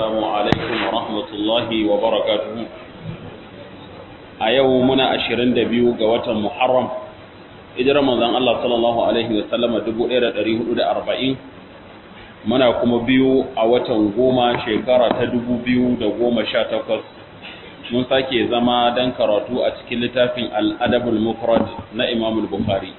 السلام عليكم ورحمة الله وبركاته أيوم منا أشرين دبيو قوة محرم إذا رمضان الله صلى الله عليه وسلم دبو إيرا دريه أولى أربعين muna kuma biyu a watan goma shekara ta dubu biyu da goma sha takwas mun sake zama don karatu a cikin littafin al'adabul mufrad na imamul bukhari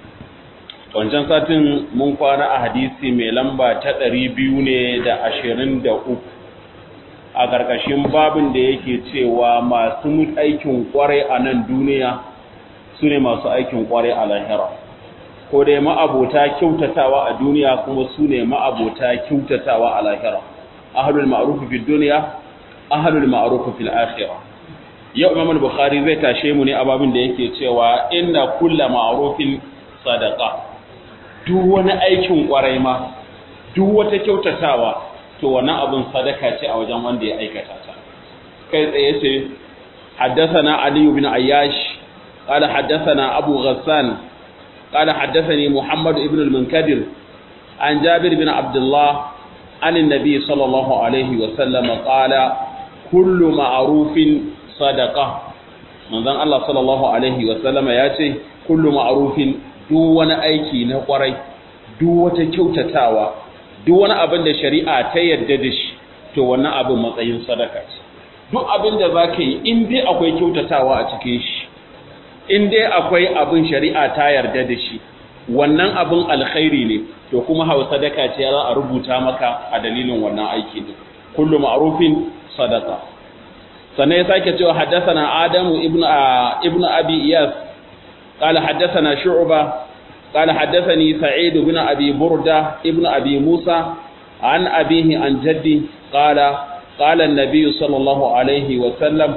wancan satin mun kwana a hadisi mai lamba ta ɗari biyu ne da ashirin da uku a ƙarƙashin babin da yake cewa masu aikin ƙwarai a nan duniya su ne masu aikin ƙwarai a lahira ko dai ma'abota kyautatawa a duniya kuma su ne ma'abota kyautatawa a lahira ahlul ma'ruf fid dunya ahlul ma'ruf fil akhirah yau imam al-bukhari zai tashe mu ne a babin da yake cewa inna kulla ma'rufin sadaqa duk wani aikin kwarai ma duk wata kyautatawa to wannan abin sadaka ce a wajen wanda ya aikata ta kai tsaye ce حدثنا علي بن عياش قال حدثنا أبو غسان قال حدثني محمد بن المنكدر عن جابر بن عبد الله عن النبي صلى الله عليه وسلم قال كل معروف صدقة من ذن الله صلى الله عليه وسلم ياتي كل معروف duk wani aiki na kwarai duk wata kyautatawa duk wani abin da shari'a ta yarda da shi to wannan abin matsayin sadaka ce duk abin da za ka yi in dai akwai kyautatawa a cikin shi in dai akwai abin shari'a ta yarda da shi wannan abin alkhairi ne to kuma hawa sadaka ce za a rubuta maka a dalilin wannan aiki din kullu ma'rufin sadaqa sannan ya sake cewa haddathana adamu ibnu ibnu abi iyas qala haddathana shu'ba qala haddathani sa'id ibn abi burda ibnu abi musa an abihi an jaddi qala qala an-nabiy sallallahu alaihi wa sallam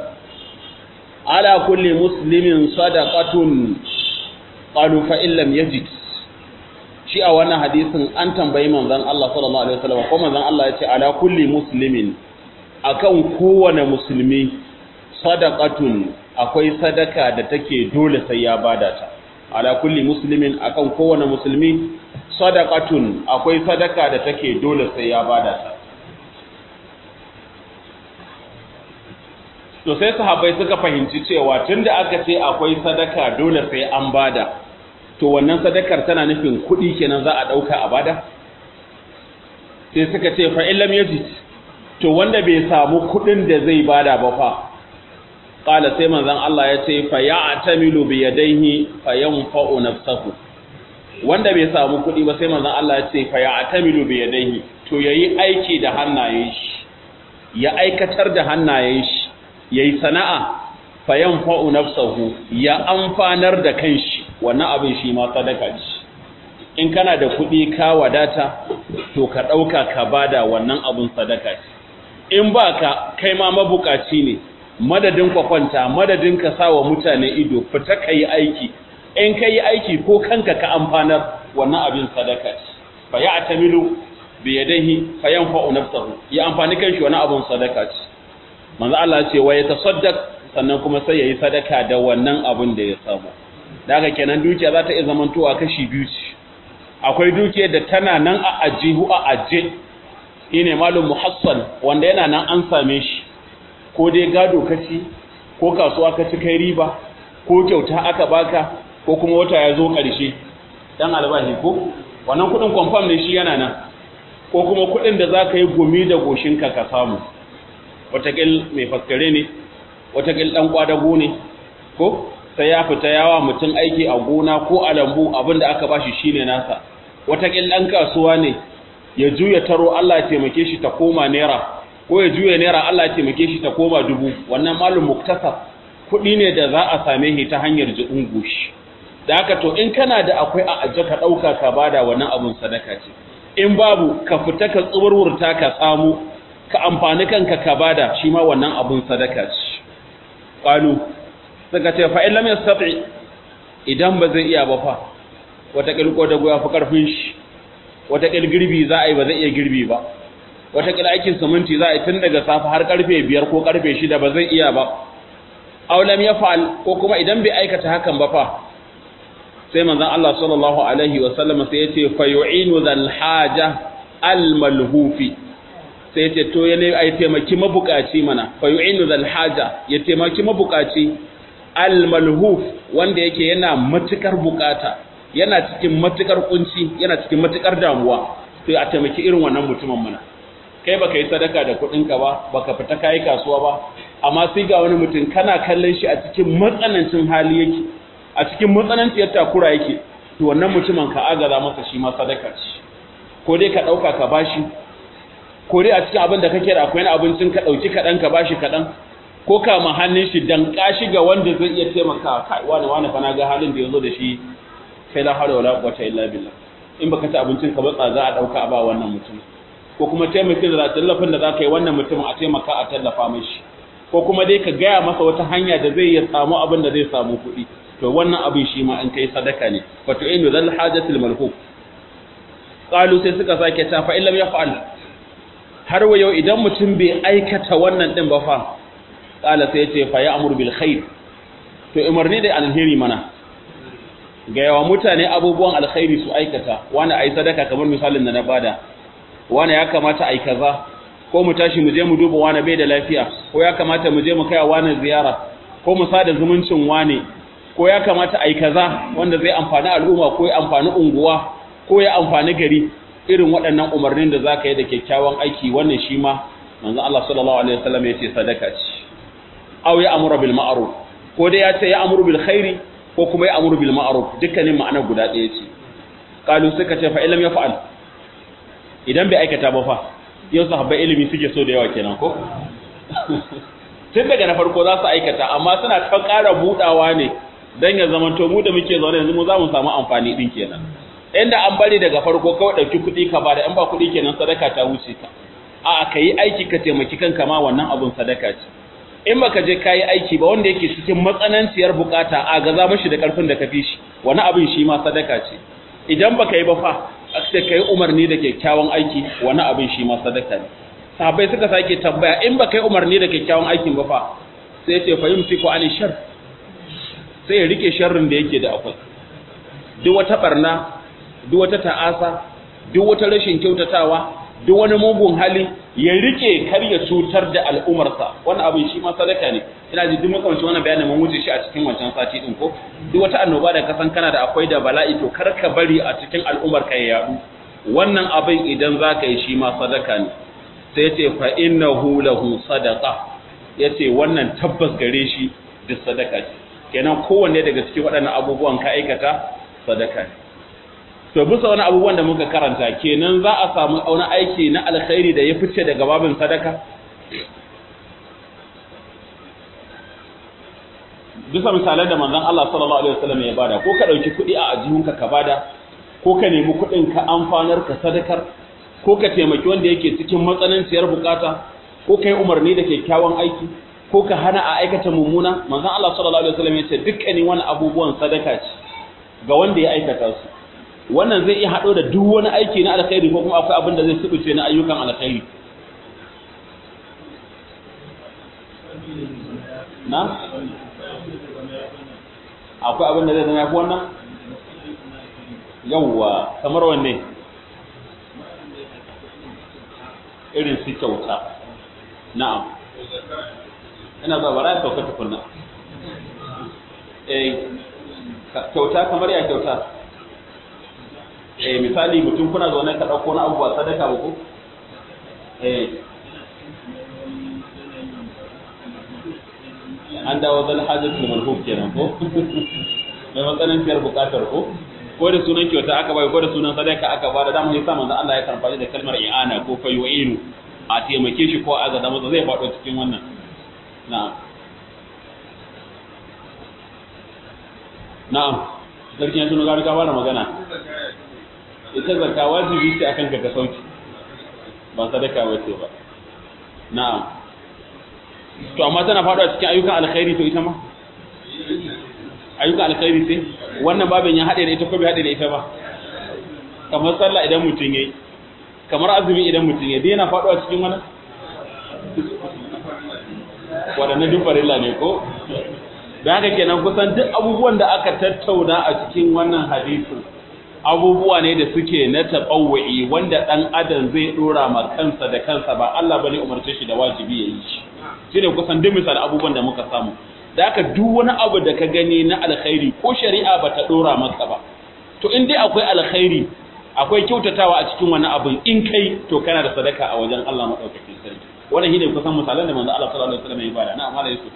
ala kulli muslimin sadaqatun qalu fa in lam yajid shi a wannan hadisin an tambayi manzon Allah sallallahu alaihi wasallam ko manzon Allah ya ce ala kulli muslimin akan kowane musulmi sadaqatun akwai sadaka da take dole sai ya bada ta ala kulli muslimin akan kowane musulmi sadaqatun akwai sadaka da take dole sai ya bada ta to sai sahabbai suka fahimci cewa tunda aka ce akwai sadaka dole sai an bada to wannan sadakar tana nufin kuɗi kenan za a ɗauka a bada sai suka ce fa illam yajid to wanda bai samu kuɗin da zai bada ba fa qala sai manzon Allah ya ce fa ya'tamilu bi yadayhi fa yanfa'u nafsahu wanda bai samu kuɗi ba sai manzon Allah ya ce fa ya'tamilu bi yadayhi to yayi aiki da hannayen shi ya aikatar da hannayen shi yayi sana'a fayan fa'u nafsahu ya amfanar da kanshi wannan abin shi ma sadaka ce in kana da kuɗi ka wadata to ka ɗauka ka bada wannan abin sadaka ce in ba ka kai ma mabukaci ne madadin ka kwanta madadin ka sa wa mutane ido fita ka yi aiki in ka yi aiki ko kanka ka amfanar wannan abin sadaka ce fa ya atamilu bi yadihi fayan fa'u nafsahu ya amfani kanshi wannan abin sadaka ce manzo Allah ce wa ya tasaddaq sannan kuma sai yayi sadaka da wannan abin da ya samu daga kenan dukiya za ta iya zamantowa kashi biyu ce akwai dukiyar da tana nan a ajihu a aje shine malum muhassal wanda yana nan an same shi ko dai gado kaci ko kasuwa ka ci kai riba ko kyauta aka baka ko kuma wata ya zo ƙarshe dan albashi ko wannan kuɗin confirm ne shi yana nan ko kuma kuɗin da za ka yi gumi da goshinka ka samu watakil mai faskare ne watakil ɗan ƙwadago ne ko sai ya fita yawa mutum aiki a gona ko a lambu abinda aka bashi shine nasa watakil ɗan kasuwa ne ya juya taro Allah ya taimake shi ta koma naira ko ya juya naira Allah ya taimake shi ta koma dubu wannan malum muktasab kuɗi ne da za a same shi ta hanyar jiɗin goshi da haka to in kana da akwai a aje ka ɗauka ka bada wannan abun sadaka ce in babu ka fita ka tsuburwurta ka samu ka amfani kanka ka bada shi ma wannan abun sadaka ce qalu suka ce fa illam yastati idan ba zai iya ba fa wata kilko da goya fa karfin shi wata kil girbi za a yi ba zai iya girbi ba wata kil aikin siminti za a yi tun daga safa har karfe biyar ko karfe shida ba zai iya ba aw lam yaf'al ko kuma idan bai aikata hakan ba fa sai manzon Allah sallallahu alaihi wa sallam sai yace fa yu'inu dhal haja al malhufi sai ce to ya ne ai taimaki mabukaci mana fa yu'inu zal haja ya taimaki mabukaci al malhuf wanda yake yana matukar bukata yana cikin matukar kunci yana cikin matukar damuwa to a taimaki irin wannan mutumin mana kai baka yi sadaka da kuɗin ka ba baka fita kai kasuwa ba amma sai ga wani mutum kana kallon shi a cikin matsanancin hali yake a cikin matsananciyar takura yake to wannan mutumin ka agaza masa shi ma sadaka ce ko dai ka dauka ka bashi ko dai a cikin abin da kake da akwai abincin ka dauki kaɗan ka bashi kaɗan ko ka ma hannun shi dan kashi ga wanda zai iya taimaka kai wani wani fa na ga halin da yazo da shi sai la hawla wala quwwata illa billah in baka ci abincin ka ba za a dauka a ba wannan mutum ko kuma taimakin da tallafin da zaka yi wannan mutumin a taimaka a tallafa mishi ko kuma dai ka gaya masa wata hanya da zai ya samu abin da zai samu kuɗi to wannan abin shi ma an kai sadaka ne fa tu'inu zal hajatil malhub qalu sai suka sake ta fa illam yaf'al har wa yau idan mutum bai aikata wannan din ba fa qala sai ce fa ya'muru bil khair to umarni da alheri mana ga yawa mutane abubuwan alkhairi su aikata wani ai sadaka kamar misalin da na bada wani ya kamata ai kaza ko mu tashi mu je mu duba wani bai da lafiya ko ya kamata mu je mu kai wani ziyara ko mu sada zumuncin wani ko ya kamata ai kaza wanda zai amfani al'umma ko ya amfani unguwa ko ya amfani gari irin waɗannan umarnin da zaka yi da kyakkyawan aiki wannan shi ma manzon Allah sallallahu alaihi wasallam ya ce sadaka ce aw ya amuru bil ma'ruf ko dai ya ce ya amuru bil khairi ko kuma ya amuru bil ma'ruf dukkanin ma'ana guda ɗaya ce qalu suka ce fa illam yaf'al idan bai aikata ba fa yau sahabbai ilimi suke so da yawa kenan ko tun daga na farko za su aikata amma suna ta ƙara budawa ne dan ya zama to mu da muke zaune yanzu mu za mu samu amfani din kenan inda an bari daga farko kawai ɗauki kuɗi ka bada in ba kuɗi kenan sadaka ta wuce ka a ka yi aiki ka taimaki kanka ma wannan abun sadaka ce in baka je ka yi aiki ba wanda yake cikin matsananciyar bukata a gaza mashi da ƙarfin da ka fi shi wani abin shi ma sadaka ce idan baka yi ba fa sai ka yi umarni da kyakkyawan aiki wani abin shi ma sadaka ne sahabbai suka sake tambaya in baka yi umarni da kyakkyawan aikin ba fa sai ya ce fa yumsiku ani shar sai ya rike sharrin da yake da akwai duk wata barna duk wata ta'asa duk wata rashin kyautatawa duk wani mugun hali ya rike kar ya cutar da al'umarsa wannan abin shi ma sadaka ne ina ji duk makamancin wannan bayanin mun wuce shi a cikin wancan sati din ko duk wata annoba da kasan kana da akwai da bala'i to kar ka bari a cikin al'umar ka ya yadu wannan abin idan zaka yi shi ma sadaka ne sai yace fa innahu lahu sadaqa yace wannan tabbas gare shi duk sadaka ce kenan kowanne daga cikin waɗannan abubuwan ka aikata sadaka ne to bisa wani abubuwan da muka karanta kenan za a samu wani aiki na alkhairi da ya fice daga babin sadaka bisa misalan da manzon Allah sallallahu alaihi wasallam ya bada ko ka dauki kuɗi a ajihunka ka bada ko ka nemi kuɗin ka amfanar ka sadakar ko ka taimaki wanda yake cikin matsananciyar bukata ko kai umarni da kyakkyawan aiki ko ka hana a aikata mummuna manzon Allah sallallahu alaihi wasallam ya ce dukkanin wani abubuwan sadaka ce ga wanda ya aikata su wannan zai iya haɗo da duk wani aiki na alkhairi ko kuma akwai abin da zai subuce na ayyukan alkhairi na akwai abin da zai zama yafi wannan yawwa kamar wanne irin su kyauta na'am ina ba bara ya sauka tukunna eh kyauta kamar ya kyauta eh misali mutum kuna zaune ka dauko na abubuwa sadaka ba ko eh an dawo zal hajjatul malhub kenan ko mai matsananciyar bukatar ko ko da sunan kyauta aka bai ko da sunan sadaka aka ba da dama yasa manzo Allah ya karfafa da kalmar i'ana ko fayu'inu a taimake shi ko a ga masa zai faɗo cikin wannan na'am na'am sarki ya tuno gari ka fara magana ita zakka wajibi ce akan ka ka sauki ba sadaka wace ba na'am to amma tana faɗuwa cikin ayyukan alkhairi to ita ma ayyukan alkhairi ce wannan babin ya haɗe da ita ko bai haɗe da ita ba kamar sallah idan mutum yayi kamar azumi idan mutum yayi dai yana faɗuwa cikin wannan waɗannan duk farilla ne ko da haka kenan kusan duk abubuwan da aka tattauna a cikin wannan hadisin abubuwa ne da suke na taɓawai wanda ɗan adam zai ɗora ma kansa da kansa ba Allah bane umarce shi da wajibi ya yi shi shine kusan duk misal abubuwan da muka samu da aka duk wani abu da ka gani na alkhairi ko shari'a ba ta ɗora maka ba to in dai akwai alkhairi akwai kyautatawa a cikin wani abin in kai to kana da sadaka a wajen Allah madaukakin sarki wannan shine kusan misalan da manzo Allah sallallahu alaihi wasallam ya bada na amana Yusuf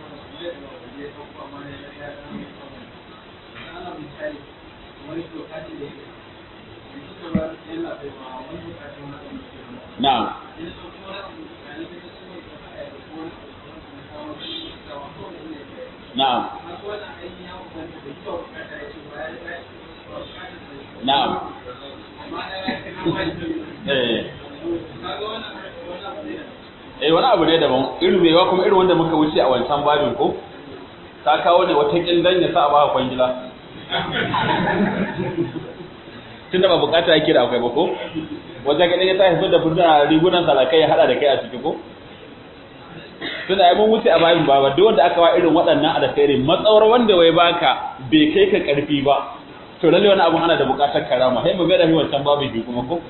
na'am na'am na'am eh eh wani abu ne daban irin mewa kuma irin wanda muka wuce a wancan babin ko ta kawo ne wata kildan ya sa a baka kwangila tunda ba bukata yake da akwai ba ko wata gidan ya tashi da furta rigunan salakai ya hada da kai a ciki ko tunda ai mun wuce a babin baba duk wanda aka wa irin waɗannan alkhairi matsawar wanda wai baka bai kai ka karfi ba to lalle wani abun ana da bukatar karama sai mu ga da wancan babu bi kuma ko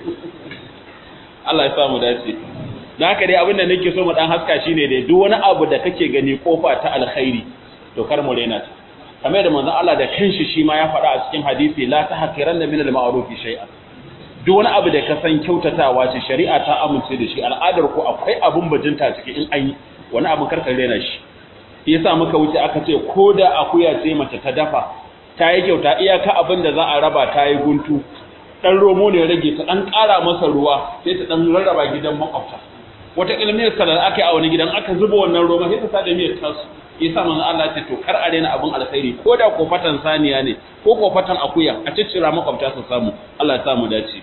Allah ya samu dace da haka dai abin da nake so mu dan haska shine dai duk wani abu da kake gani kofa ta alkhairi to kar mu rena ta kamar da manzon Allah da kanshi shi ma ya faɗa a cikin hadisi la tahqiranna min al-ma'ruf shay'an duk wani abu da ka san kyautatawa ce shari'a ta amince da shi al'adar ku akwai abun bajinta ciki in an yi wani abun karkar rena shi yasa muka wuce aka ce ko da akuya ce mace ta dafa ta yi kyauta iyaka abin da za a raba ta yi guntu dan romo ne rage ta dan ƙara masa ruwa sai ta dan rarraba gidan makwabta wata ilmiyar salar aka yi a wani gidan aka zuba wannan roma sai ta sa da miyar tasu yasa manzo Allah ce to kar a rena abin alkhairi ko da kofatan saniya ne ko kofatan akuya a ciccira makwabta su samu Allah ya samu dace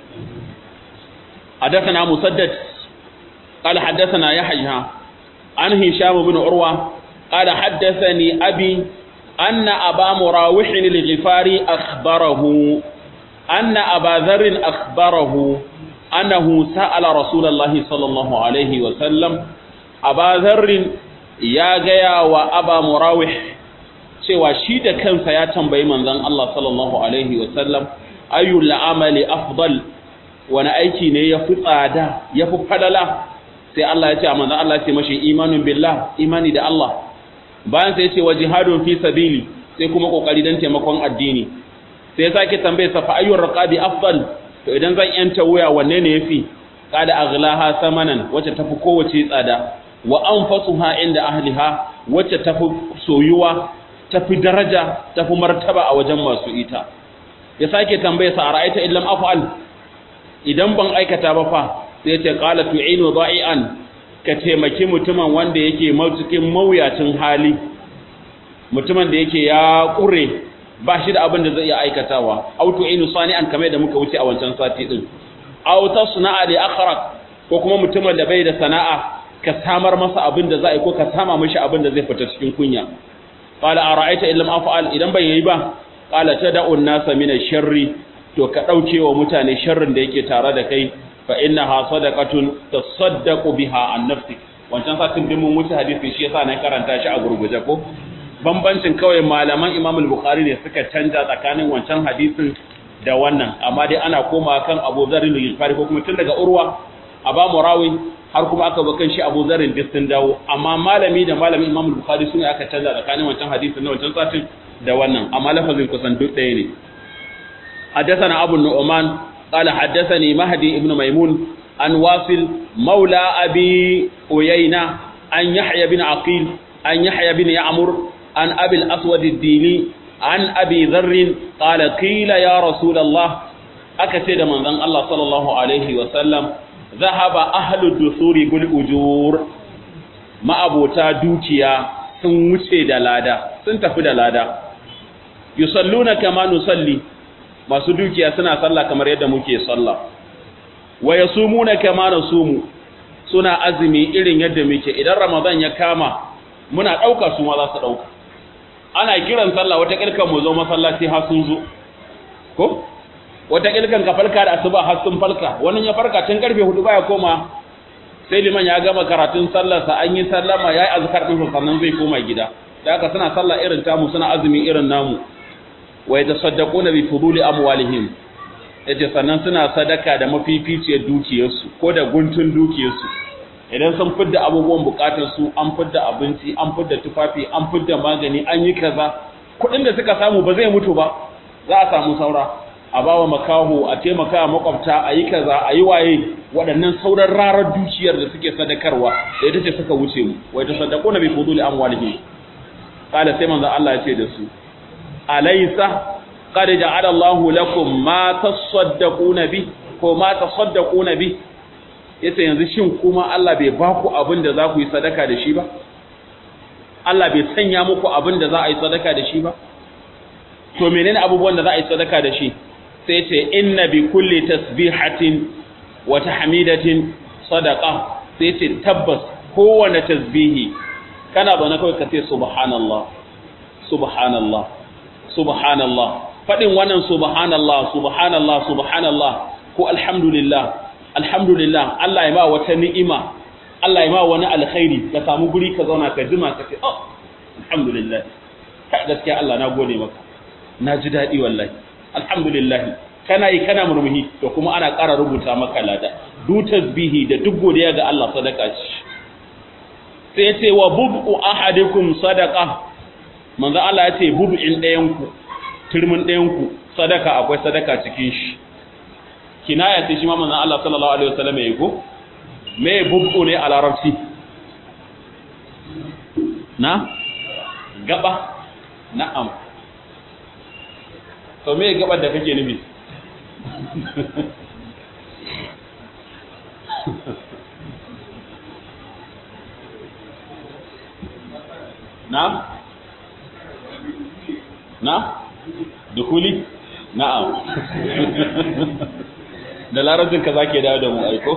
حدثنا مسدد قال حدثنا يحيى عن هشام بن عروة قال حدثني أبي أن أبا مراوح الغفاري أخبره أن أبا ذر أخبره أنه سأل رسول الله صلى الله عليه وسلم أبا ذر يا جيا وأبا مراوح cewa shi da kansa ya tambayi manzon Allah sallallahu alaihi wasallam ayyul amali afdal wani aiki ne ya fi tsada ya fi falala sai Allah ya ce a manzon Allah ya ce mashi imanun billah imani da Allah bayan sai ya ce wa jihadun fi sabili sai kuma kokari dan taimakon addini sai ya sake tambaye sa fa ayyur raqabi afdal to idan zan yanta wuya wanne ne yafi kada aghlaha samanan wacce tafi kowace tsada wa anfasuha inda ahliha wacce tafi soyuwa tafi daraja tafi martaba a wajen masu ita ya sake tambaye sa ara'aita illam af'al idan ban aikata ba fa sai ya ce qala tu'inu da'ian ka taimaki mutumin wanda yake cikin mawuyacin hali mutumin da yake ya kure ba shi da abin da zai iya aikatawa aw tu'inu sani'an kamar da muka wuce a wancan sati din aw tasna'a li akhraq ko kuma mutumin da bai da sana'a ka samar masa abin da za a yi ko ka sama mishi abin da zai fita cikin kunya qala ara'aita illam af'al idan ban yi ba qala tad'u an-nasa min ash-sharri to ka dauke wa mutane sharrin da yake tare da kai fa innaha sadaqatun tasaddaqu biha an nafsik wancan satin din mun wuce hadisi shi yasa na karanta shi a gurguje ko bambancin kawai malaman Imam al-Bukhari ne suka canja tsakanin wancan hadisin da wannan amma dai ana koma kan Abu Dharr al-Ghifari ko kuma tun daga Urwa Aba Murawi har kuma aka ba kan shi Abu Dharr duk sun dawo amma malami da malamin Imam al-Bukhari sune aka canza tsakanin wancan hadisin da wancan satin da wannan amma lafazin kusan duk ɗaya ne حدثنا أبو النعمان قال حدثني مهدي ابن ميمون عن واصل مولى أبي أيينة عن يحيى بن عقيل عن يحيى بن يعمر عن أبي الأسود الديني عن أبي ذر قال قيل يا رسول الله أكسد من ذن الله صلى الله عليه وسلم ذهب أهل الدثور بالأجور ما أبو تادوكيا سنوشي دلادا سنتفي دلادا يصلون كما نصلي masu dukiya suna sallah kamar yadda muke sallah wa yasumuna kama nasumu suna azumi irin yadda muke idan ramadan ya kama muna dauka su ma za su dauka ana kiran sallah wata kilkan mu zo masallaci har sun zo ko wata kilkan ka falka da asuba har sun falka wannan ya farka tun karfe 4 baya koma sai liman ya gama karatun sallar sa an yi sallama yayi azkar din sannan zai koma gida da haka suna sallah irin tamu suna azumi irin namu wa yatasaddaquna bi fuduli amwalihim yace sannan suna sadaka da mafificiyar dukiyarsu ko da guntun dukiyarsu idan sun fidda abubuwan bukatar su an fidda abinci an fidda tufafi an fidda magani an yi kaza kuɗin da suka samu ba zai mutu ba za a samu saura a bawa makaho a taimaka makwabta a yi kaza a yi waye waɗannan sauran rarar dukiyar da suke sadakarwa da ita ce suka wuce mu wai ta sadako na bi fuduli amwalihim kala sai manzo Allah ya ce da su alaysa qad ja'ala Allahu lakum ma tasaddaquna bi ko ma tasaddaquna bi yace yanzu shin kuma Allah bai ba ku abin da za ku yi sadaka da shi ba Allah bai sanya muku abin da za a yi sadaka da shi ba to menene abubuwan da za a yi sadaka da shi sai ce inna bi kulli tasbihatin wa tahmidatin sadaqa sai ce tabbas kowane tasbihi kana zaune kawai ka ce subhanallah subhanallah subhanallah fadin wannan subhanallah subhanallah subhanallah ko alhamdulillah alhamdulillah Allah ya ma wata ni'ima Allah ya ma wani alkhairi ka samu guri ka zauna ka jima ka ce oh alhamdulillah ka gaskiya Allah na gode maka na ji daɗi wallahi alhamdulillah kana yi kana murmuhi to kuma ana ƙara rubuta maka lada du tasbihi da duk godiya ga Allah sadaka ce sai ce wa bubu ahadikum sadaqa manzo Allah ya ce bubu'in ɗayan ku turmin ɗayan ku sadaka akwai sadaka cikin shi kinaya ce shi ma manzo Allah sallallahu alaihi wasallam yayi ko me bubu ne a larabci na gaba na'am to me gabar da kake nufi na na dukuli na'am da larabcin ka zake dawo da mu aiko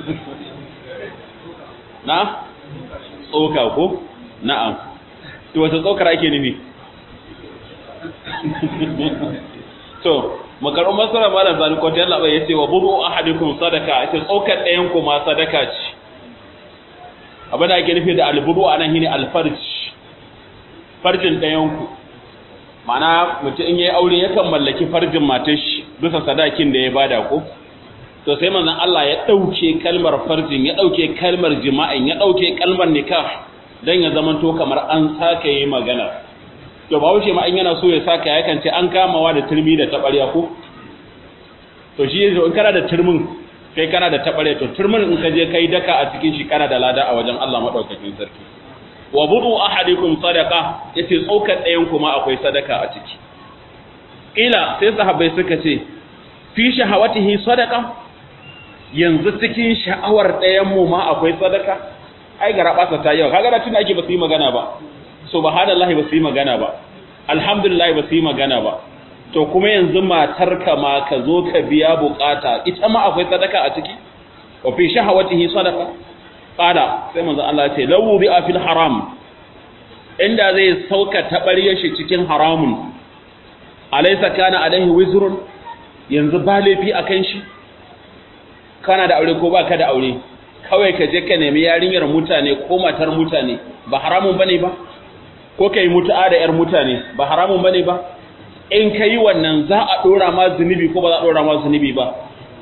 na tsoka ko na'am to wata tsokar ake nufi to makarun masara malam zani ko ta Allah ya ce wa bubu ahadikum sadaka ita tsokar ɗayan ku ma sadaka ce abin da ake nufi da albudu anan shine alfarj farjin ɗayan ku ma'ana mutum in yayi aure yakan mallaki farjin matar shi bisa sadakin da ya bada ko to sai manzon Allah ya dauke kalmar farjin ya dauke kalmar jima'in ya dauke kalmar nikah dan ya zamanto kamar an sake yi magana to ba wuce ma in yana so ya saka yakan ce an kamawa da turmi da tabarya ko to shi in kana da turmin kai kana da tabarya to turmin in ka je kai daka a cikin shi kana da lada a wajen Allah madaukakin sarki wa budu ahadikum sadaqa yace tsokar ɗayan kuma akwai sadaka a ciki ila sai sahabbai suka ce fi shahawatihi sadaqa yanzu cikin sha'awar ɗayan mu ma akwai sadaka ai ga rabasa ta yawa kaga da tun ake ba su yi magana ba subhanallahi ba su yi magana ba alhamdulillah ba su yi magana ba to kuma yanzu matarka ma ka zo ka biya bukata ita ma akwai sadaka a ciki wa fi shahawatihi sadaqa qala sai manzo Allah ya ce lawu bi afil haram inda zai sauka tabariyar shi cikin haramun alaysa kana alaihi wizrun yanzu ba laifi akan shi kana da aure ko baka da aure kawai ka je ka nemi yarinyar mutane ko matar mutane ba haramun bane ba ko kai mutu'a da yar mutane ba haramun bane ba in kai wannan za a dora ma zunubi ko ba za a dora ma zunubi ba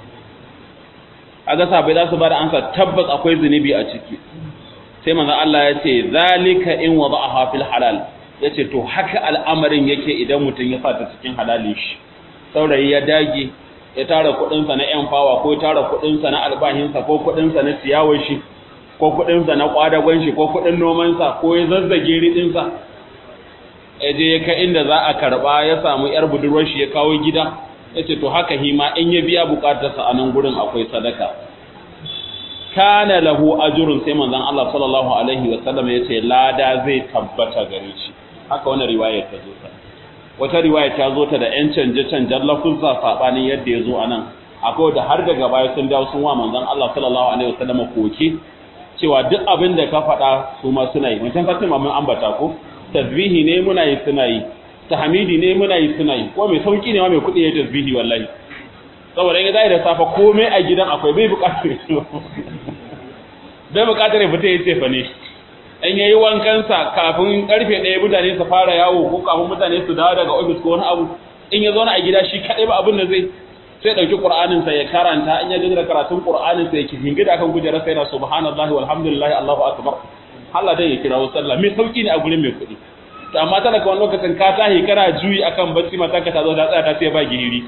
aga sabai za su bada ansa tabbas akwai zunubi a ciki sai manzo Allah ya ce zalika in wada'aha fil halal yace to haka al'amarin yake idan mutum ya sa ta cikin halalin shi saurayi ya dage ya tara kudinsa na yan fawa ko ya tara kudinsa na albahinsa ko kudinsa na ciyawar shi ko kudinsa na kwadagon shi ko kudin nomansa ko ya zazzage ridinsa ya je ya kai inda za a karba ya samu yar budurwar shi ya kawo gida ya ce to haka hima in ya biya bukatarsa a nan gurin akwai sadaka kana lahu ajrun sai manzon Allah sallallahu alaihi wa sallam ya ce lada zai tabbata gare shi haka wannan riwaya ta zo ta wata riwaya ta zo ta da ‘yan canje-canjen lafuzza saɓanin yadda ya zo a nan akwai da har daga baya sun dawo sun wa manzan Allah sallallahu alaihi wasallam koke cewa duk abin da ka faɗa su ma suna yi mutum fatima mun ambata ko tasbihi ne muna yi suna yi tahmidi ne muna yi suna yi ko mai sauki ne ma mai kuɗi ya tasbihi wallahi saboda in zai da safa komai a gidan akwai bai buƙatar bai buƙatar ya fita ya ce fa ne in yayi wankansa kafin karfe ɗaya mutane su fara yawo ko kafin mutane su dawo daga ofis ko wani abu in ya zauna a gida shi kadai ba abin da zai sai dauki qur'anin sa ya karanta in ya gaji da karatun qur'anin sa yake hingida kan kujerar sai na subhanallahi walhamdulillahi allahu akbar Allah dai ya kirawo sallah mai sauki ne a gurin mai kuɗi to amma talaka wani lokacin ka tahi kana juyi akan bacci mata ka ta zo ta tsaya ta ce ba gihiri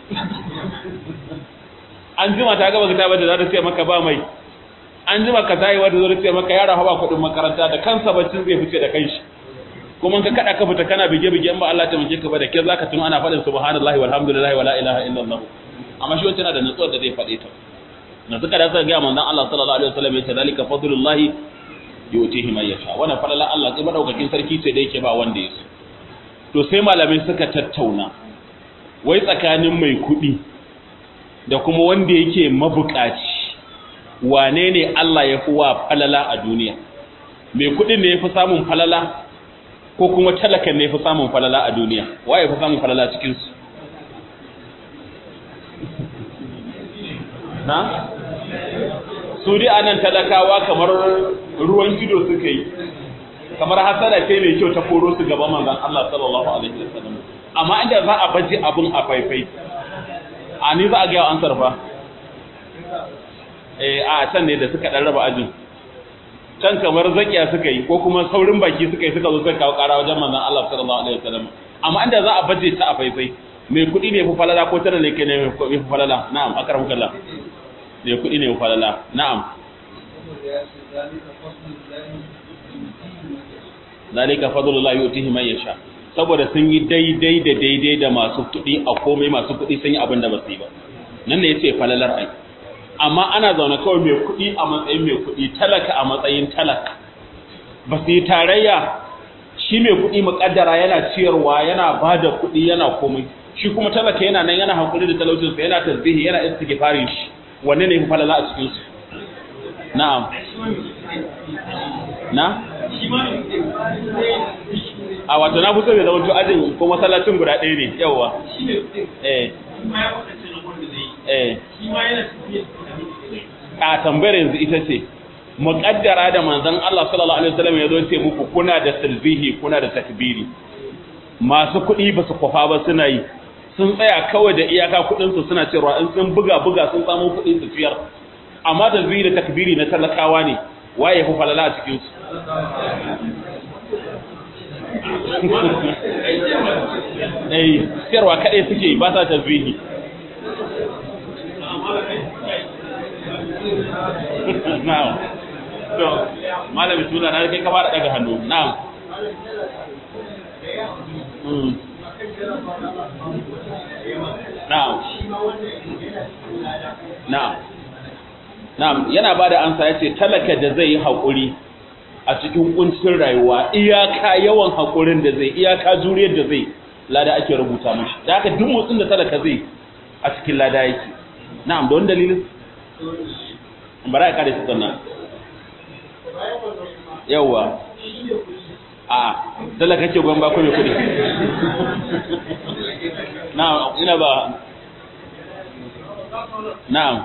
an jima ta gaba ta bada za ta ce maka ba mai an jima ka tayi wanda zo ta ce maka yara hawa kuɗin makaranta da kansa baccin zai fice da kanshi kuma ka kada ka fita kana bige bige in ba Allah ta mace ka ba da ke zaka tun ana faɗin subhanallahi walhamdulillahi wala ilaha illallah amma shi wancan da nutsuwar da zai faɗe ta na suka da suka ga manzon Allah sallallahu alaihi wasallam ya ce zalika fadlullahi yutihi man yasha wannan falala Allah sai madaukakin sarki ce da yake ba wanda ya so to sai malamai suka tattauna wai tsakanin mai kuɗi da kuma wanda yake mabukaci wane ne Allah ya fi wa falala a duniya mai kuɗin ne ya fi samun falala ko kuma talakan ne ya fi samun falala a duniya wa ya fi samun falala cikinsu na? su dai anan talakawa kamar ruwan ido suka yi kamar hasada ce mai kyau ta koro su gaba manzon Allah sallallahu alaihi wasallam amma inda za a baje abun a faifai a ni za a ga an sarfa eh a can ne da suka dan raba ajin can kamar zakiya suka yi ko kuma saurin baki suka yi suka zo suka kawo kara wajen manzon Allah sallallahu alaihi wasallam amma inda za a baje ta a faifai mai kuɗi ne fi falala ko tana ne ke ne fi falala na'am akramukallah mai kuɗi ne falala na'am zalika fadlullahi yutihi man yasha saboda sun yi daidai da daidai da masu kuɗi a komai masu kuɗi sun yi abin da ba su yi ba nan ne yace falalar ai amma ana zaune kawai mai kuɗi a matsayin mai kuɗi talaka a matsayin talaka ba su yi tarayya shi mai kuɗi muƙaddara yana ciyarwa yana ba da kuɗi yana komai shi kuma talaka yana nan yana hakuri da talaucinsa yana tasbihi yana istighfarin shi wanne ne fi falala a cikin su na'am na a wato na fito da zama to ajin ko masallacin guda ɗaya ne yawa eh eh a tambayar yanzu ita ce muƙaddara da manzon Allah sallallahu alaihi wasallam ya zo ce muku kuna da tasbihi kuna da takbiri masu kuɗi ba su kwafa ba suna yi sun tsaya kawai da iyaka kuɗinsu suna cewa in sun buga buga sun samu kuɗi su ciyar amma da zuri da takbiri na talakawa ne waye fi falala a cikin su eh ciyarwa kaɗai suke ba sa tasbihi na'am to malami suna na kai ka fara daga hannu na'am Na'am. Na'am. Na'am, yana bada ansa yace talaka da zai yi hakuri a cikin kuncin rayuwa, iyaka yawan hakurin da zai, iyaka juriyar da zai, lada ake rubuta mishi. Da haka duk motsin da talaka zai a cikin lada yake. Na'am, da wani dalilin? Bara ya kare su sannan. Yawwa. a talaka ce gwan ba ko mai kudi na'am ina ba na'am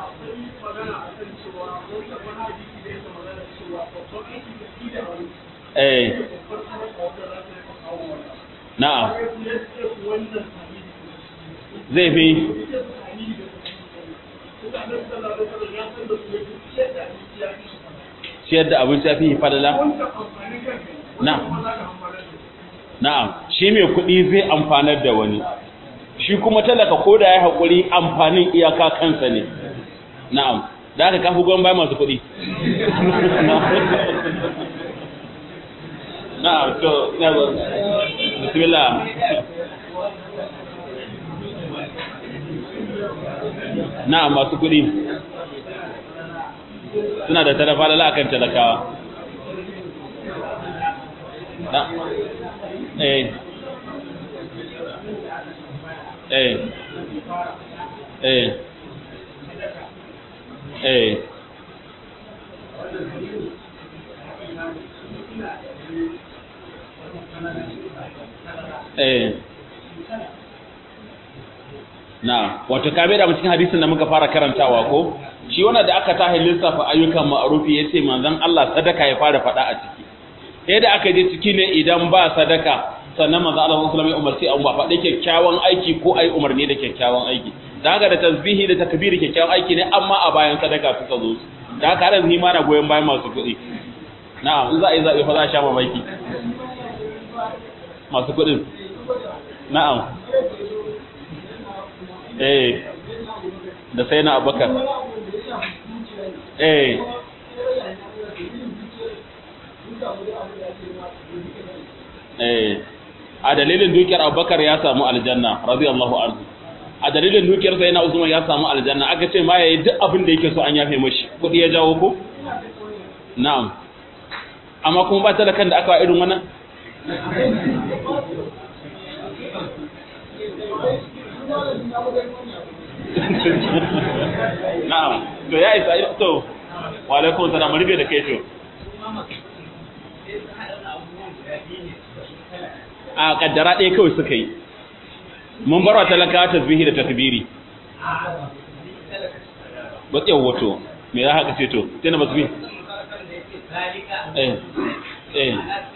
eh na'am zai fi ciyar da abinci ya fi falala na'am na'am shi mai kuɗi zai amfanar da wani shi kuma talaka ko da ya haƙuri amfanin iyaka kansa ne na'am da aka kafi gwan bayan masu kuɗi na'am to ina zo bismillah na'am masu kuɗi suna da tarafa lala akan talakawa na eh eh eh eh eh na wato ka da mu cikin hadisin da muka fara karantawa ko shi wannan da aka tahi lissafa ayyukan ma'rufi yace manzon Allah sadaka ya fara fada a ciki sai da aka je ciki ne idan ba sadaka sannan manzo Allah sallallahu alaihi wasallam ya umarci an ba faɗi kyakkyawan aiki ko ai umarni da kyakkyawan aiki da haka da tasbihi da takbiri kyakkyawan aiki ne amma a bayan sadaka suka zo da haka har yanzu ma na goyon bayan masu kuɗi na'am in za a yi zaɓe fa za a sha mamaki masu kuɗin na'am eh da sai na abubakar eh eh a dalilin dukiyar abubakar ya samu aljanna radiyallahu anhu a dalilin dukiyar sai na usman ya samu aljanna aka ce ma yayi duk abin da yake so an yafe mashi kudi ya jawo ko na'am amma kuma ba talakan da aka wa irin wannan na'am to ya isa to wa alaikum salam rube da kai to a kaddara ɗaya kawai suka yi mun barwa talaka tasbihi da takbiri ba tsaye wato me za haka ce to tana ba su bi eh eh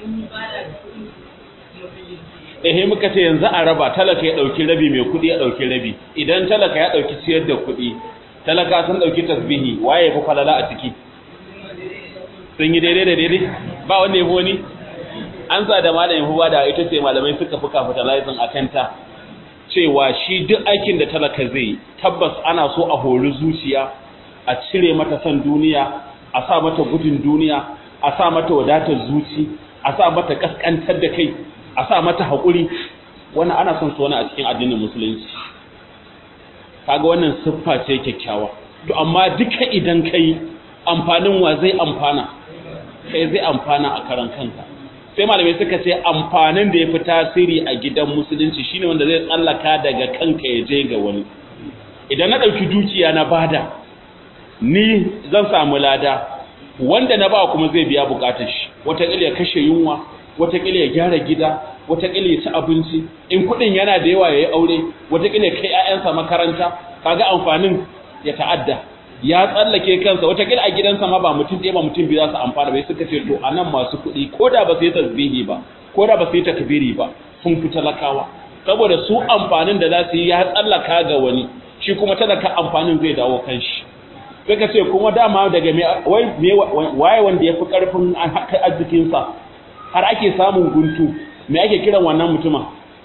eh muka ce yanzu a raba talaka ya dauki rabi mai kudi ya dauki rabi idan talaka ya dauki ciyar da kudi talaka sun dauki tasbihi waye fa falala a ciki sun yi daidai da daidai ba wanda ya fi wani an sa da malamin huwa da ita ce malamai suka fi capitalizing a kanta cewa shi duk aikin da talaka zai tabbas ana so a hori zuciya a cire mata son duniya a sa mata gudun duniya a sa mata wadatar zuci a sa mata kaskantar da kai a sa mata haƙuri wannan ana son su wani a cikin addinin musulunci kaga wannan siffa ce kyakkyawa to amma duka idan kai amfanin wa zai amfana kai zai amfana a karan kanka sai malamai suka ce amfanin da ya fi tasiri a gidan musulunci shine wanda zai tsallaka daga kanka ya je ga wani idan na ɗauki dukiya na bada ni zan samu lada wanda na ba kuma zai biya bukatar shi wataƙila ya kashe yunwa wataƙila ya gyara gida wataƙila ya ci abinci in kuɗin yana da yawa ya yi aure wataƙila ya kai 'ya'yansa makaranta kaga amfanin ya ta'adda ya tsallake kansa wataƙila a gidansa ma ba mutum ɗaya ba mutum biyu za su amfana bai suka ce to a nan masu kuɗi ko da ba su yi tasbihi ba ko da ba su yi takbiri ba sun fi talakawa saboda su amfanin da za su yi ya tsallaka ga wani shi kuma talaka amfanin zai dawo kan shi suka ce kuma dama daga waye wanda ya fi ƙarfin arzikinsa har ake samun guntu me ake kiran wannan mutumin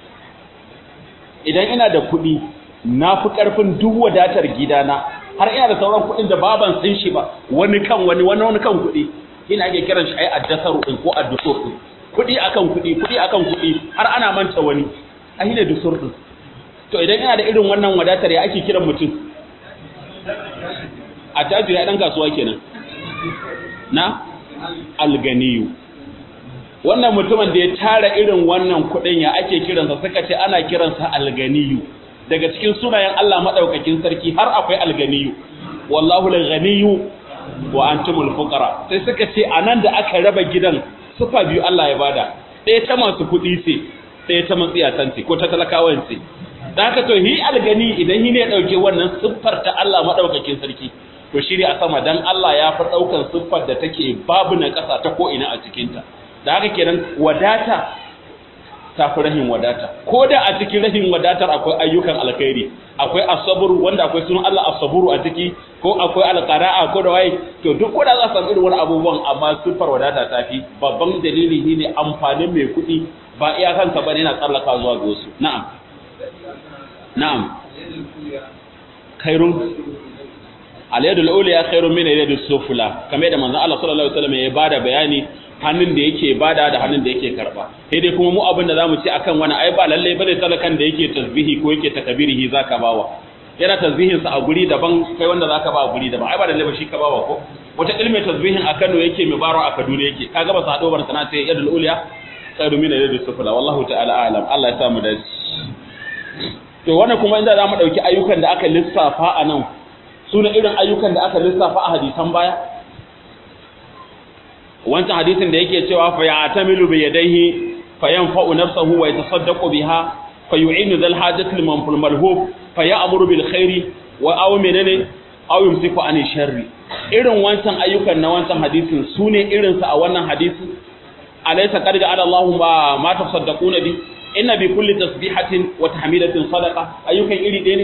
idan ina da kuɗi na fi ƙarfin duk wadatar gidana har ina da sauran kuɗin da baban san shi ba wani kan wani wani wani kan kuɗi ina ake kiran shi ai addasaru din ko addusur din kuɗi akan kuɗi kuɗi akan kuɗi har ana manta wani ai ne dusur din to idan ina da irin wannan wadatar ya ake kiran mutum a tajiri ya dan kasuwa kenan na alganiyu wannan mutumin da ya tara irin wannan kuɗin ya ake kiransa suka ce ana kiransa alganiyu daga cikin sunayen Allah madaukakin sarki har akwai alganiyu wallahu alganiyu wa antumul fuqara sai suka ce anan da aka raba gidan sufa biyu Allah ya bada ɗaya ta masu kuɗi ce ɗaya ta matsiyatan ce ko ta talakawan ce da haka to hi algani idan hi ne dauke wannan siffar ta Allah madaukakin sarki to shi ne a sama dan Allah ya fi daukan siffar da take babu na ƙasa ta ko ina a cikin ta da haka kenan wadata ta fi rahin wadata ko da a cikin rahin wadatar akwai ayyukan alkhairi akwai asaburu wanda akwai sunan Allah asaburu a ciki ko akwai alqara'a ko da waye to duk wanda za su samu irin wani abubuwan amma siffar wadata ta fi babban dalili shine amfanin mai kuɗi ba iyakansa bane yana tsallaka zuwa ga wasu na'am na'am khairun al-yadul ulya khairun min al-yadis sufla kamar da manzon Allah sallallahu alaihi wasallam ya bada bayani hannun da yake bada da hannun da yake karba sai dai kuma mu abin da zamu ci akan wani ai ba lalle bane talakan da yake tasbihi ko yake takbirihi zaka bawa yana tasbihin sa a guri daban kai wanda zaka ba a guri daban ai ba lalle ba shi ka bawa ko wata ilmi tasbihin a Kano yake mai baro a Kaduna yake kaga ba sa hado bar sana sai yadul ulya khairu min al-yadis sufla wallahu ta'ala a'lam Allah ya sa mu dace to wannan kuma inda zamu dauki ayyukan da aka lissafa a nan sune irin ayyukan da aka lissafa a hadisan baya wancan hadisin da yake cewa fa ya'tamilu bi yadayhi fa yanfa'u nafsahu wa yatasaddaqu biha fa yu'inu dhal hajati liman fil malhub fa ya'muru bil khairi wa aw menene aw yumsiku anil sharri irin wancan ayyukan na wancan hadisin sune irin sa a wannan hadisi alaysa qad ja'ala Allahu ma ma tasaddaquna bi inna bi kulli tasbihatin wa tahmidatin sadaqa ayyukan iri ɗaya ne